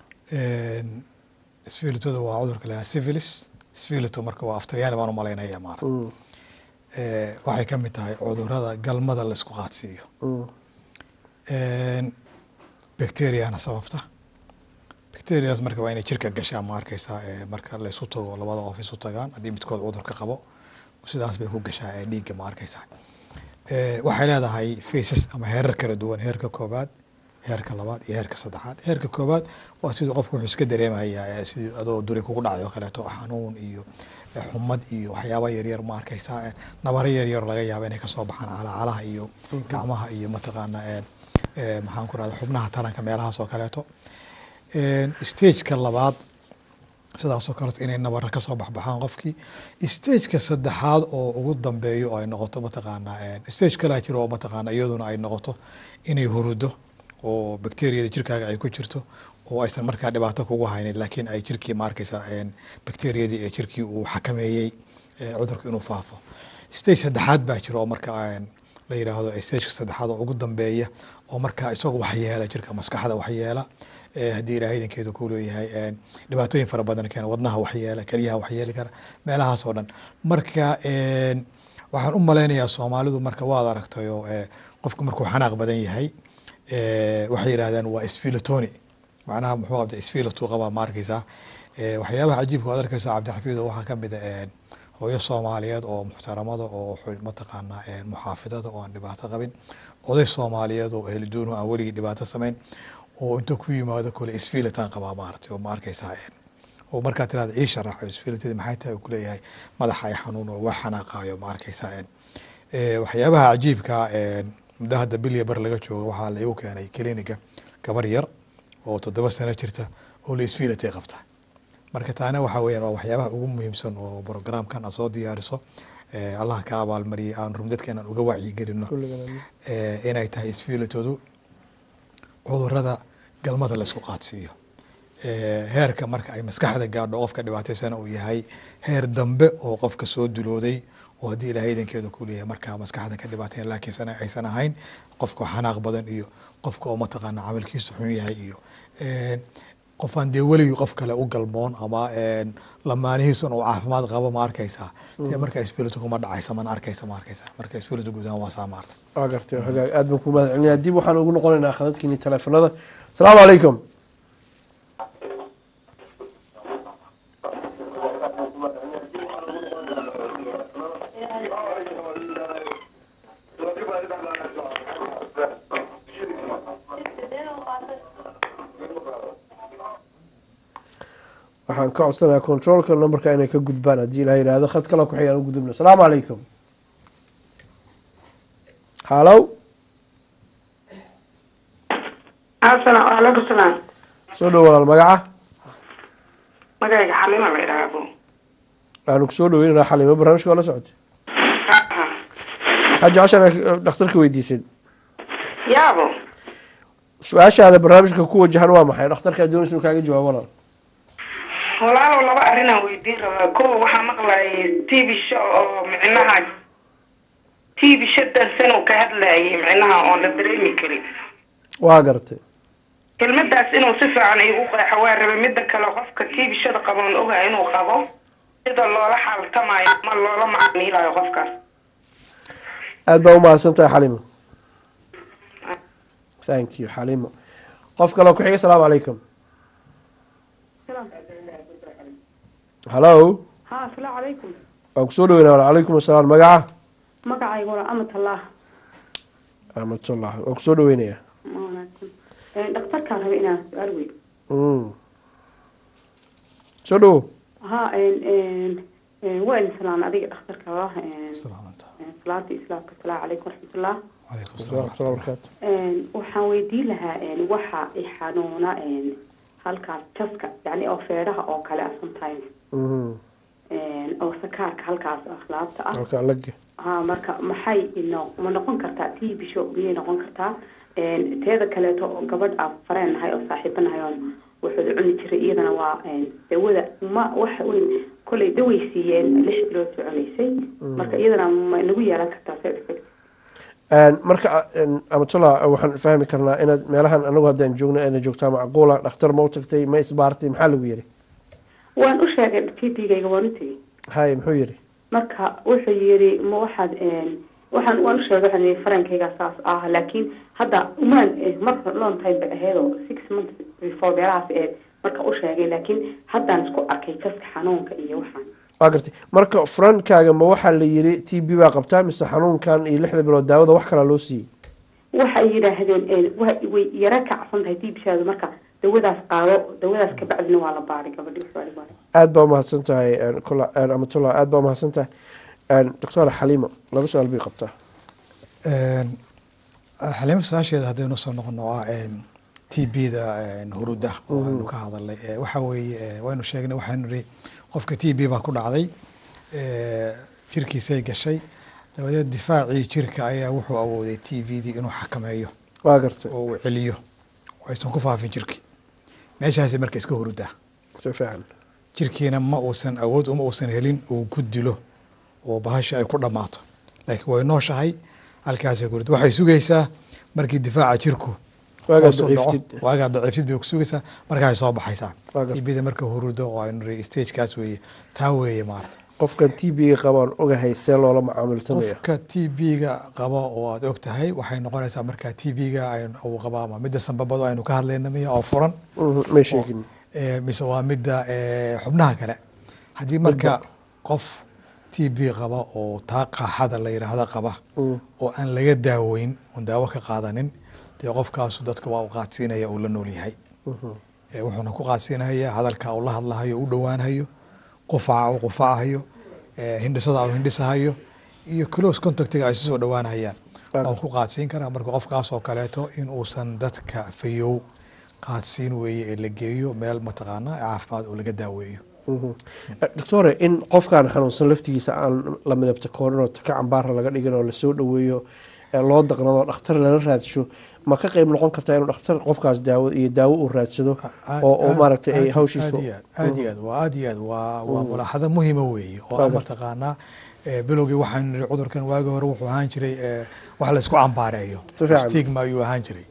isfiilitada waa cudurka la syphilis sfilito marka waa aftalyaani baan u malaynaya maara waxay ka mid tahay cudurada galmada la isku qaadsiiyo bacteriana sababta bacterias marka waa inay jirka gashaan ma arkeysaa ee marka la isu tago labada qof isu tagaan haddii midkood cudurka qabo sidaas bay ku gashaa ee dhiigga ma arkeysaa Eh, waxay leedahay faces ama heerar kala duwan heerka koobaad heerka labaad iyo heerka saddexaad heerka koobaad waa siduu qofku wuxuu iska dareemaya eh, sidii adoo duri kugu dhacday oo kaleeto xanuun iyo eh, xumad iyo waxyaaba yaryar ma arkeysaa eh, nabaro yaryar laga yaaba inay kasoo baxaan calaacalaha iyo gacmaha iyo mataqaana eh, eh, maxaan ku rahda xubnaha taranka meelahaas oo kaleeto stageka labaad sidaasoo kaleeto inay nabara kasoo baxbaxaan qofkii stageka saddexaad oo ugu dambeeyo oo ay noqoto mataqaana stage kalaa jiro oo mataqaana iyaduna ay noqoto inay hurudo oo bacteriyada jirkaaga ay ku jirto oo aysan markaa dhibaato kugu haynin laakiin ay jirkii ma arkeysa bacteriyadii ee jirkii uu xakameeyey eh, cudurka inuu faafo stage saddexaad baa jiro oo marka een, la yiraahdo stageka saddexaad oo ugu dambeeya oo markaa isagu waxyeela jirka maskaxda waxyeela Eh, haddii ilaahay idankeedu ku leeyahay een, dhibaatooyin fara badan keena wadnaha waxyeela keliyaha waxyeeli kara meelahaas oo dhan marka een, waxaan u malaynayaa soomaalidu marka waad aragtayo eh, qofku markuu xanaaq badan yahay eh, waxay yidhahdeen waa sfilatoni macnaha muxuu qabta sfilatuu qabaa ma arkeysaa Eh, waxyaabaha cajiibka waad arkeysa cabdixafiido waxaa kamid a een, hooyo soomaaliyeed oo muxtaramada oo xu- mataqaanaa een, muxaafidada oo aan dhibaato qabin oday soomaaliyeed oo ehliduunu aan weligii dhibaato samayn oo inta ku yimaado kule isfiilitaan qabaa maaragtay oo ma arkeysaa een, oo markaa tirahda ii sharaxo isfiilitadii maxay tahay uu kuleeyahay madaxa ay xanuun oo wax xanaaqaayo ma arkeysaa een. Eh, waxyaabaha cajiibka een, muddo hadda bilya bar laga joogo waxaa la igu keenay kliniga gabar yar oo toddoba sano jirta oo la isfiilitay qabta marka taana waxa weeyaan waa waxyaabaha ugu muhiimsan oo programkan aad soo diyaariso Eh, allah ka abaalmariyay aan rum dadkeenan uga wacyigelino Eh, inay tahay isfiilitoodu cudurada galmada la isku qaadsiiyo Eh, heerka marka ay maskaxda gaadho qofka dhibaataysana uu yahay heer dambe oo qofka soo dulooday oo haddii ilaahay idankeedu ku leeyahay markaa maskaxda ka dhibaateyn laakiin sana aysan ahayn qofka xanaaq badan iyo qofka oo mataqaana camalkiisu xun yahay iyo een, qof aan dee weligii qof kale u galmoon ama een, lamaanihiisun uu caafimaad qabo ma arkeysaa dee marka isfilitu kuma dhacaysa mana arkeysa ma arkeysaa marka isfilitu guud ahaan waa saa maarta
waa gartay waa hagaag aad baan ku mahad celinaya dib waxaan ugu noqonaynaa khadadkiini teleefanada asalaamu calaykum waxaan ka codsanayaa controlka numberka inay ka gudbaan haddii ilaha yidhaahdo khad kale ku xigaan u gudubno asalaamu calaykum halow
asalaam calaykum salaam
soo dhow walaal magaca
magayga xalima la idhaahdo
waanu ku soo dhaweynanaa xalimo barnaamijka waa la socotay waxaa jeceshaan dhakhtarka weydiisan
yaabo
su-aashaada barnaamijka ku wajahan waa maxay dhakhtarka doonaysa inuu kaaga jawaabo walaal
walaalow laba arrinaan weydiin rabaa ko waxaa maqlayay t v show oo micnaha t v show dansan uu ka hadlayay micnaha oon la dareemi karin
waa garatay
kelmadaas inuu si fiican igu qeexo waa rabay midda kale qofka t v shada qaboon ogaa inuu qabo sida loola xaaltamayo ama loola macmiilayo qofkaas
aad baa umahadsan tahay xalimo thank you xalimo qof kale ku xiga asalaamu calaykum hallo
ha asalaamu calaykum
waan kusoo dhaweynaa walaal calaykum asalaam magaca
magacaygu waa amatallah
amatullah waan kusoo dhaweynayaa
dhakhtarkaan raba inaan su-aal wey
Mm. soo dhawo
ha
waa idin salaan adiga dhakhtarka ah salaanta islaamka asalaamu calaykum waraxmatullah
waraxmatullahi barakaatu
waxaan weydiin lahaa waxa i xanuuna halkaas jaska yani oo feedhaha oo kale ah sometimes oo sakaarka halkaas ah laabta ah
halka lage
ha marka maxay ino ma noqon kartaa tii bisho miyay noqon kartaa teeda kaleeto oo gabadh aan fareen nahay oo saaxiibo nahay oon wuxuuda cuni jiray iyadana waa dawada ma waxa weyn kollay daway siiyeen lix bilood soo cunaysay marka iyadana ma nagu yeelan kartaa side effect
marka amatullah waxaan fahmi karnaa inaad meelahan anagu haddaan joogno ayna joogtaa macquula dhakhtar ma u tagtay ma isbaartay maxaa lagu yiri
waan u sheegay t d-gayga waan u tegey
haye muxuu yiri
marka wuxuu yiri ma waxaad waxaan waan u sheegay waxaan yiri farankayga saas ah laakiin hadda umaan mar long time bay ahaydoo six months before meelahaas ahayd marka u sheegay laakiin haddaan isku arkay jaska xanuunka iyo waxaan
waa gartay marka furankaaga ma waxaa la yiri t b baa qabtaa mise xanuunkan iyo lixda bilood daawada wax kalaa loo siiyey
waxay yidhaahdeen way yara kacsan tahay diibshaadu marka dawadaas qaado dawadaas kabacdina waa la baaray gabadhi
aada baa umahadsan tahay amatullah aada baa umahadsan tahay doctor xaliimo laba su-aal bay qabtaa
xaliimo su-aasheeda haddaynu soo noqono ah t b da huruda oo aynu ka hadalnay waxa weeye waynu sheegnay waxaynu niri qofka t b baa ku dhacday jirkiisay gashay dabadeed difaacii jirka ayaa wuxuu awooday t v dii inuu xakameeyo
waa gartay
oo uu celiyo oo aysan ku faafin jirkii meeshaasi marka iska hurudaa
si fiican
jirkiina ma uusan awood uma uusan helin uu ku dilo oo bahasha ay ku dhammaato laakiin way nooshahay halkaasay ku hurud waxay sugaysaa markii difaaca jirku waagaa daciiftid bay ku sugaysaa markaay soo baxaysaa tbda marka hurudo oo aynu niri stagekaas weeye taa weeye maarata
qofkan t b-ga qabaan ogahay see loola macaamiltamaya
qofka t b-ga qaba oo aada og tahay waxay noqonaysaa marka t b-ga uu qaba ama midda sanbabado aynu ka hadlayna miya oo furan
may sheegin
mise waa midda xubnaha kale haddii marka qof t b qaba oo taa qaaxada la yidhaahdo qaba oo aan laga daaweyn oon daawo ka qaadanin dee qofkaasu dadka waa u qaadsiinaya uu la nool yahay wuxuuna ku qaadsiinaya hadalka uu la hadlahayo u dhowaanhayo qufaca uu qufacahayo hindhisada uu hindhisahayo iyo close contactiga ay sisoo dhowaanhayaan oo ku qaadsiin karaa marka qofkaas oo kaleeto in uusan dadka fayow qaadsiin weeye ee la geeyo meel mataqaana caafimaad oo laga daaweeyo
doctore in qofkaan xanuunsan laftigiisa aan la midabta koorin oo taka cambaara laga dhigin oo lasoo dhaweeyo loo daqnado dhakhtar lala raadsho ma ka qeyb noqon kartaa inuu dhakhtar qofkaas daawo iyo daawo uu raadsado oo maaragtay ay hawshiisu
aad iyo aad waa aad iyo aad waa waa mulaaxado muhiima weeye oo a mataqaanaa bilowgii waxaanu niri cudurkan waagi hore wuxuu ahaan jiray wax la isku cambaareeyo stigma ayuu ahaan jiray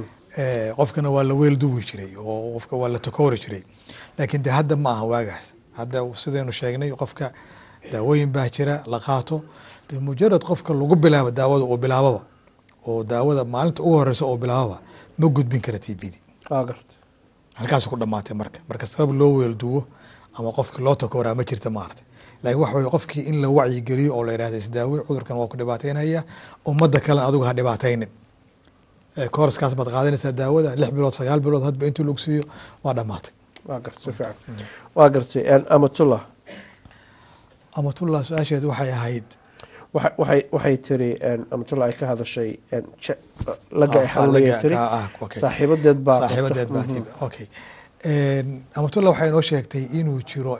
qofkana waa la weel duwi jiray oo qofka waa la takoori jiray laakiin de hadda ma aha waagaas hadda sidaynu sheegnay qofka daawooyin baa jira la qaato mujarad qofka lagu bilaabo daawada uu bilaababa oo daawada maalinta ugu horeysa oo bilaababa ma gudbin kara t b d halkaas ku dhamaatay marka marka sabab loo weelduwo ama qofkii loo takooraa ma jirta maarata laakiin waxa weye qofkii in la wacyigeliyo oo la yidhahda isdaawe cudurkan waa ku dhibaateynaya ummadda kalen adigu ha dhibaataynin kooraskaas baad qaadanaysaa daawada lix bilood sagaal bilood hadba intuu lagu siiyo waa dhamaatay
waa gartay si fiican waa gartay amatullah
amatullah su-aasheedu waxay ahayd
waxay waxay tiri amatullah ay ka hadashay laga ay xanuunaya tiri saaxiibadeed baa
saaxiibadeed baa tib okay amatullah waxay inoo sheegtay inuu jiro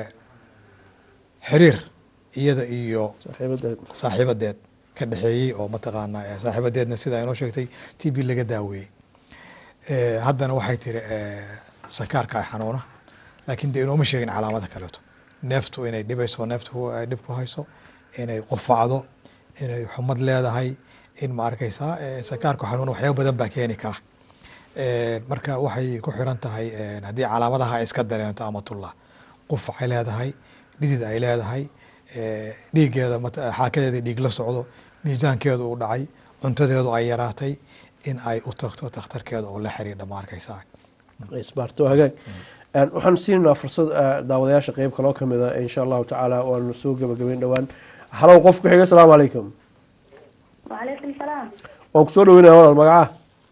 xiriir iyada iyo saaxiibadeed ka dhexeeyey oo mataqaana saaxiibadeedna sidaa inoo sheegtay t b laga daaweeyey haddana waxay tiri sakaarka ay xanuuna laakiin de inooma sheegin calaamada kaleeto neeftu inay dhibayso neeftu ay dhib ku hayso inay qufacdo inay xumad leedahay in ma arkaysaa sakaarku xanuun waxyaaba badan baa keeni kara marka waxay ku xiran tahay haddii calaamadaha ay iska dareento amatullah qufacay leedahay dhidid ay leedahay dhiiggeeda xaakadeeda dhiig la socdo miisaankeedu uu dhacay cuntadeedu ay yaraatay in ay u tagto takhtarkeeda oo la xiriidha ma arkaysaa
isbaarto hagaag waxaan siinaynaa fursad daawadayaasha qeyb kaloo kamid a insha allahu tacaala waanu soo gabagabeyn dhowaan halow qof ku xiga asalaamu calaykum
wacalaykum salaam
waan kusoo dhaweynaya walaal magaca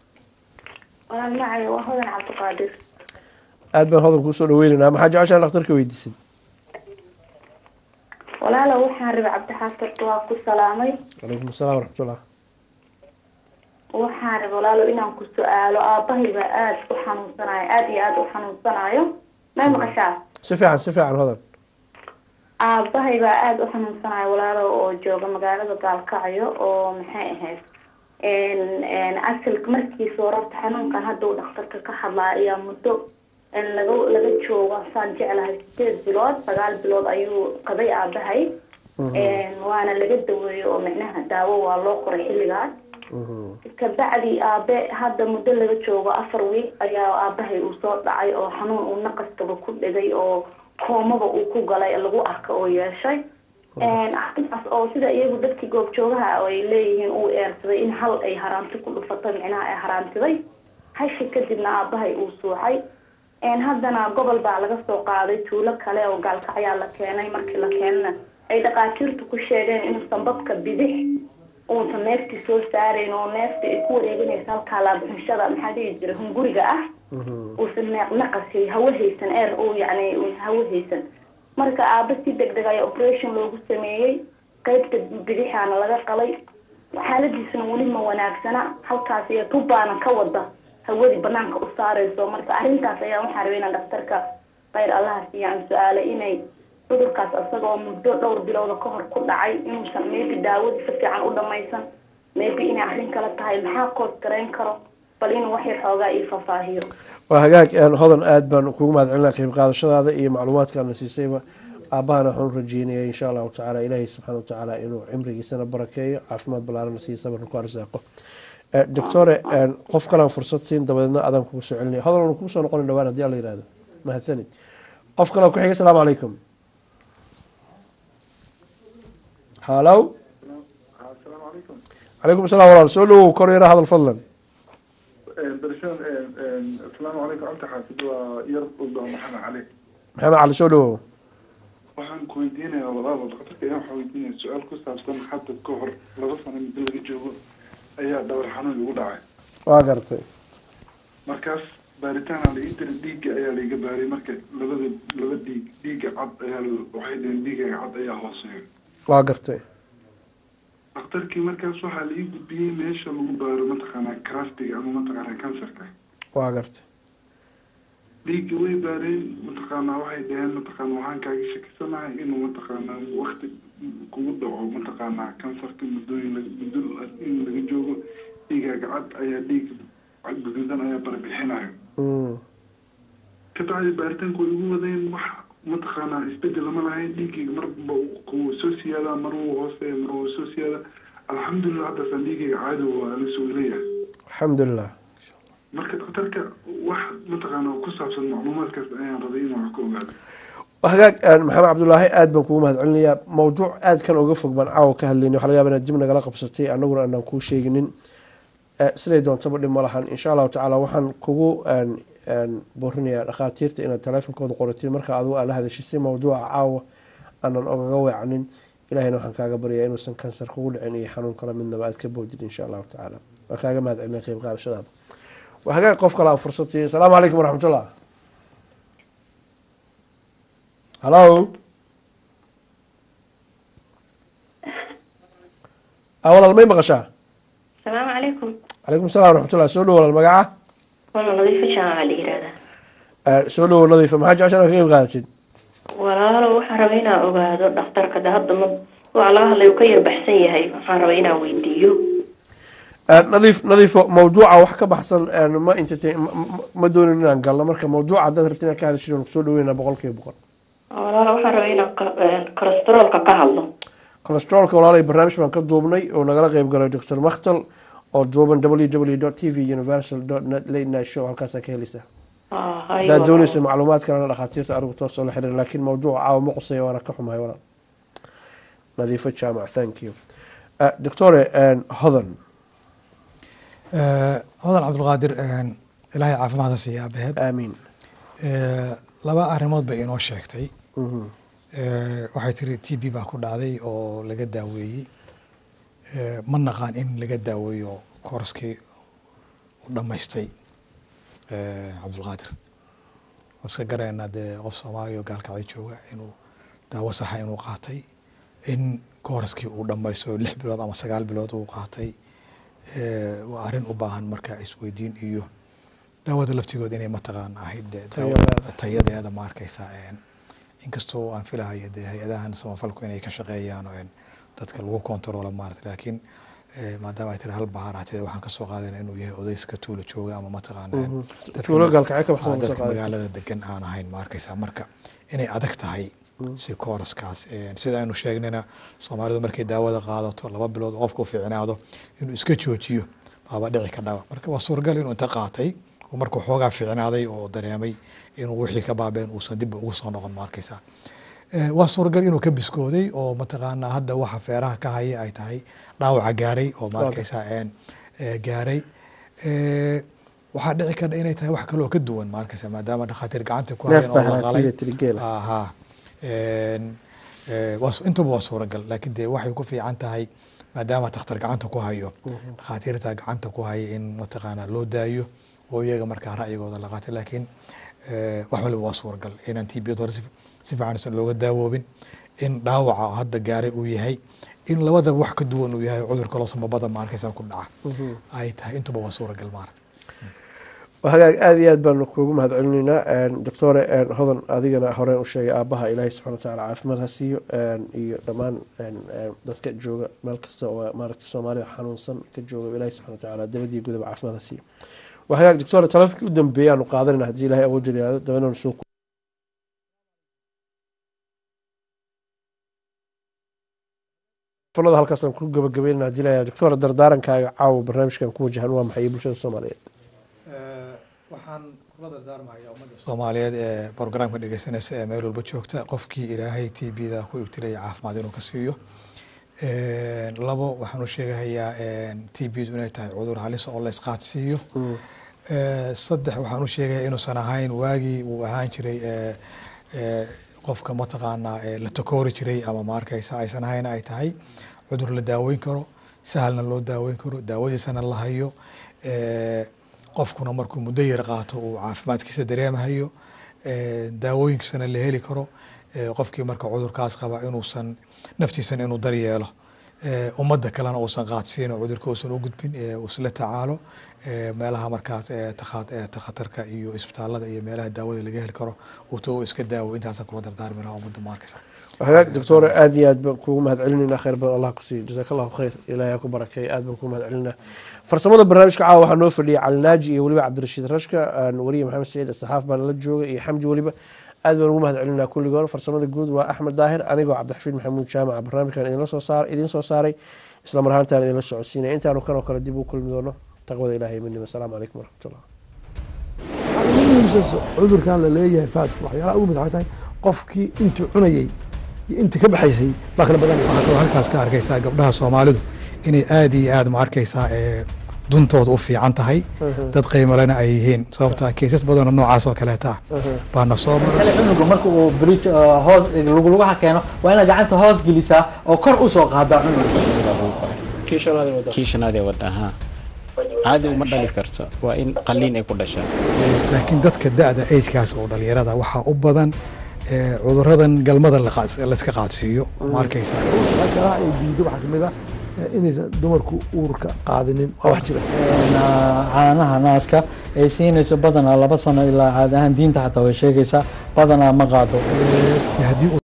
walaal magacay waa hodan cabdiqaadir
aad baan hodan kuusoo dhaweynaynaa maxaa jeceshaa dhakhtarka weydiisid
walaalo waxaan rabay cabdixaafid waa ku salaamay
calaykum asalaam waraxmatullah
waxaan rabay walaalo inaan ku su-aalo aabbahay baa aada u xanuunsanayo aada iyo aada u xanuunsanayo may maqashaa
si fiican si fiican hodan
aabbahay baa aada u xanuunsanayo walaalo oo jooga magaalada gaalkacyo oo maxay ahayd asalka markiisa hororta xanuunkan hadda uu dhakhtarka ka hadlaa ayaa muddo laga laga joogo saan jeclahay sideed bilood sagaal bilood ayuu qabay aabahay waana laga daweeyey oo micnaha daawo waa loo qoray xilligaas kabacdi aabe hadda muddo laga joogo afar wiil ayaa aabahay uu soo dhacay oo xanuun uu naqaskaba ku dhigay oo koomaba uu ku galay lagu arka oo yeeshay arrintaas oo sida iyagu dadkii goobjoogaha ay leeyihiin uu eersaday in hal ay haraamti ku dhufatay micnaha ay haraamtiday hashi kadibna aabahay uu suuxay haddana gobol baa laga soo qaaday tuulo kale oo gaalkacyaa la keenay markii la keenana ay dhaqaatiirtu ku sheegeen inuusan babka bidix uusan neefti soo saarayn oo neefta ay ku wareeganaysa halkaa laabuxinshada maxaa dhihi jira hunguriga ah uusan naqasi hawo haysan eer uu yacni hawo haysan marka aaba si deg deg ayaa operation loogu sameeyey qeybta bidixaana laga qalay xaaladiisuna weli ma wanaagsana halkaas iyo tubaana ka wada hawadii banaanka u saareyso marka arrintaas ayaa waxaa rabay inaan dhaktarka khayr allaha siiyaan su-aale inay cudurkaas isagoo muddo dhowr bilooda ka hor ku dhacay inuusan maybe daawadii si fiican u dhamaysan maybe inay arrin kale tahay maxaa koos garayn karo bal inuu waxay xoogaa ii faahfaahiyo
waa hagaag hodan aada baan kugu mahad celinaa qayb qaadashadaada iyo macluumaadkaana siisayba aabahana waxaan u rajeynaya insha allahu tacaala ilaahay subxaana watacaala inuu cimrigiisana barakeeyo caafimaad ballaarana siiyo sabarna ku arsaaqo doctore qof kalaan fursad siin dabadeedna adaan kugu soo celinaya hodan anu kugu soo noqona dhawaan hadii alla yihahdo mahadsanid qof kaloo ku xiga asalaamu calaykum halow calaykum asalaam walaal soo dhawow kor yara hadal fadlan
برشان السلام عليكم أنت حاسب ويرضى محمد عليك
maxamed cali soo dhawow
waxaan ku weydiinayaa walaalo dhaqtarka ayaan waxaan weydiinaya su-aal ku saabsan hadda ka hor laba sano muddo laga joogo ayaa dhabar xanuun igu dhacay
waa gartay
markaas baaritaana la ii diray dhiigga ayaa laiga baaray marka labada laba dhiig dhiigga cad ayaa waxay dhaheen dhiiggaga cad ayaa hooseeya
waa gartay
dhakhtarkii markaas waxaa la ii gudbiyey meesha lagu baaro mataqaanaa crastiga ama mataqaanaa kansarka
waa gartay
dhiigga way baareen mataqaanaa waxay dhaheen mataqaana waxaan kaaga shakisanahay inuu mataqaanaa wakti kugu dhaco mataqaanaa kansarka muddooyin muddo in laga joogo dhiigaaga cad ayaa dhiig guduudan ayaa barbixinayo kabacdi baaritaanku way igu wadeen wax mataqaanaa isbedel lama lahayn dhiiggayga marba kuu soo siyaadaa mar wuu hooseeya mar wuu soo siyaadaa alxamdulilah haddasaan dhiiggayga caadi waa la soo leeyahay
alxamdulilah
marka dhakhtarka wax mataqaanaa ku saabsan macluumaadkaas ayaan rabay inaan wax ka ogaado
hagaag maxamed cabdulaahi aada baan kugu mahad celinayaa mawduuc aada kan oga fog baan caawa ka hadlayna waxa laga yaba inaad dib nagala qabsatay annaguna aanaan kuu sheeginin siday doontaba dhib ma lahan insha allahu tacaala waxaan kugu boorinayaa dhakhaatiirta inaad taleefonkooda qoratiin marka adigu aad la hadashay si mawduuca caawa aanan ogaga weecanin ilahayna waxaan kaaga baryaa inuusan kansar kugu dhicin iyo xanuun kala midnaba aad ka boodid insha allahu tacaala waa kaaga mahad celinaya qeyb qaadashadaada waa hagaag qof kale aan fursad siiya asalaamu calaykum waraxmatullah hallo a walaal may maqashaa
asalaamu calaykum
calaykum salam waraxmatullah soo dhow walaal magaca
wala nadiifo jaamaca la yihahdaa
soo dhowo nadiifa maxaa jeceshan ka qeyb qaadatid
walaalo waxaan rabay inaan ogaado dhakhtarka de hadda ma waxa laga hadlay uu ka yar baxsan yahay waxaan rabay inaan weydiiyo
nadiif nadiifo mawduuca wax ka baxsan ma entertain ma doonin inaan galno marka mawduuca haddaad rabti inaan ka hadashid waan kusoo dhaweynaa boqol kiiba boqol
walaalo waxaan rabay inaan cholesteroolka ka hadlo
cholesteroolka walaalay barnaamij baan ka duubnay oo nagala qeyb galay doctor makhtal oo duuban www dot t v universal dot net late night show halkaasaa ka heleysaa haddaad dooneysa macluumaad kalena dhakhaatiirta arigu toos oo la xiriir laakiin mawduuca caawa ma quseeya waana ka xumahay walaal nadiifo jaamac thank you doctore hodan
hodan cabdulqaadir ilaahay caafimaadka siiya abaheed
aamiin
laba arrimood bay inoo sheegtay waxay tiri t b baa ku dhacday oo laga daaweeyey ma naqaan in laga daaweeyo koorskii u dhammaystay cabdulqaadir iska garaynaa dee qof soomaaliya oo gaalkacay jooga inuu daawo saxa inuu qaatay in kooraskii uu dhamaysto lix bilood ama sagaal bilood uu qaatay eh, waa arrin u baahan marka isweydiin iyo daawada laftigood inay mataqaana ahayd dee daawada tayadeeda ma arkaysa een, inkastoo aan filahayo dee hay-adahan samafalku inay ka shaqeeyaan oo een, dadka lagu kontaroolo maarata laakiin eh, maadaama ay tiri hal bahar hatee waxaan kasoo qaadana inuu yahay odayska tuulo jooga ama mataqaana een,
Mhm.
dadka-
Tuulo gaalkacyo ka baxsan
ah,
oo soo
dadka
qaadaysa.
magaalada degan aan ahayn ma arkaysa marka inay adag tahay si kooraskaas een, sida aynu sheegnayna soomaalidu markay daawada qaadato laba bilood oo qofka u fiicnaado inuu iska joojiyo baaba dhici ka dhaba marka waa suuragal inuu inta qaatay oo markuu xoogaa fiicnaaday oo dareemay inuu wixii ka baabeen uusan dib ugu soo noqon ma arkaysa Eh, waa suuragal inuu ka biskooday oo mataqaana hadda waxa feeraha ka haya ay tahay dhaawaca gaaray oo ma
Waaga.
arkaysa een, eh, gaaray Eh, waxaa dhici karta inay tahay wax kaloo ka duwan ma arkaysa maadaama dhakhaatiir gacanta ku
Neef
hayaan oo
baa
la
haraatiga
qalay
tirigeela.
aha Een, eh, waa su- intaba waa suuragal laakiin dee waxay ku fiican tahay maadaama takhtar gacanta ku hayo dhakhaatiirta gacanta ku haya in mataqaana loo daayo oo iyaga markaa ra'yigooda la qaatay laakiin eh, wax waliba waa suuragal inaan tibiyad hore si si fiican isan looga daawoobin in dhaawaca hadda gaaray uu yahay in labadaba wax ka duwan uu yahay cudur kaloo samabada ma arkaysa ku dhaca ay tahay intuba waa suuragal maarata
waa hagaag aada iyo aad baanu kuugu mahad celinaynaa doctore hodan adigana hore u sheegay aabaha ilaahay subxana wa tacaala caafimaad ha siiyo iyo dhammaan dadka jooga meel kasta oo maaragta soomaalida xanuunsan ka jooga ilaahay subxana wa tacaala dabadii gudaba caafimaad ha siiyo waa hagaag doctore taleefonkii u dambeeyay aanu qaadanayna haddii ilaahay awood yiraahdo dabananu soo telefonada halkaasaan ku gabagabeynana haddii ilaahay doctore dardaarankaaga caawa barnaamijkan ku wajahan waa maxay bulshada soomaaliyeed
waxaan kula dardaarmayaa ummadda soomaaliyeed ee programka dhegeysanaysa ee meel walba joogta qofkii ilaahay t b da ku ibtilaya caafimaad inuu ka siiyo labo waxaan u sheegahayaa t b du inay tahay cudur halis oo la isqaadsiiyo saddex waxaan u sheegayaa inuusan ahayn waagii uu ahaan jiray qofka mataqaanaa la takoori jiray ama ma arkaysa aysan ahayn ay tahay cudur la daaweyn karo sahalna loo daaweyn karo daawadiisana la hayo qofkuna markuu muddo yar qaato uu caafimaadkiisa dareemahayo daawooyinkiisana la heli karo qofkii marka cudurkaas qaba inuusan naftiisana inuu daryeelo ummadda kalena uusan qaadsiin oo cudurka uusan u gudbin uu isla tacaalo meelaha markaas takhatarka iyo isbitaalada iyo meelaha daawada laga heli karo uu to iska daawo intaasa kula dardaarmi lahaa ummadda ma arkaysa
hagaag doctore aada iyo aad baan kuugu mahad celinayna khayr badan allah ku siiyo jazaak allahu khayr ilahay ha ku barakeeyo aad baan kugu mahad celinaa farsamada barnaamijka caawa waxaa noo fadhiyay cali naaji iyo weliba cabdirashiid rashka wariye maxamed saciid saxaaf baan la jooga iyo xamji weliba aad baan ugu mahad celinaa kulligoon farsamada guud waa axmed daahir anigoo cabdixafiid maxamuud jaamaca barnaamijkan idinla soo saar idiin soo saaray isla mar ahaantaan idinla socodsiinaya intaanu kanoo kale dib u kulmi doono taqwada ilahay minima asalaamu calaykum waraxmatullah
cudurkan la leeyahay faaska waxyaalaha ugu mid waxay tahay qofkii intuu cunayey iyo intii ka baxaysay baa kala badanaya
waxaa kaloo halkaas ka arkaysaa gabdhaha soomaalidu inay aada iyo aada ma arkaysaa duntooda u fiican tahay dad qiimalena ay yihiin sababta keysas badanoo noocaas oo kaleeta ah baana soo maray
cunuga marka uu bridge hoos luglugaha keeno waa inaad gacanta hoos gelisaa oo kor usoo qaadaa
kii shanaadee wada haa caadi uma dhali karto waa in qaliin ay ku dhashaa
laakiin dadka da-da agekaas oo dhalinyarada waxaa u badan cuduradan galmada layska qaadsiiyo ma arkaysaa
kalaha ay diido waxaa kamid ah inaysan dumarku uurka qaadinin waa wax jira
caanaha naaska ay siinayso badanaa laba sano ilaa caadi ahaan diinta xataa way sheegaysaa badanaa ma qaado
haddii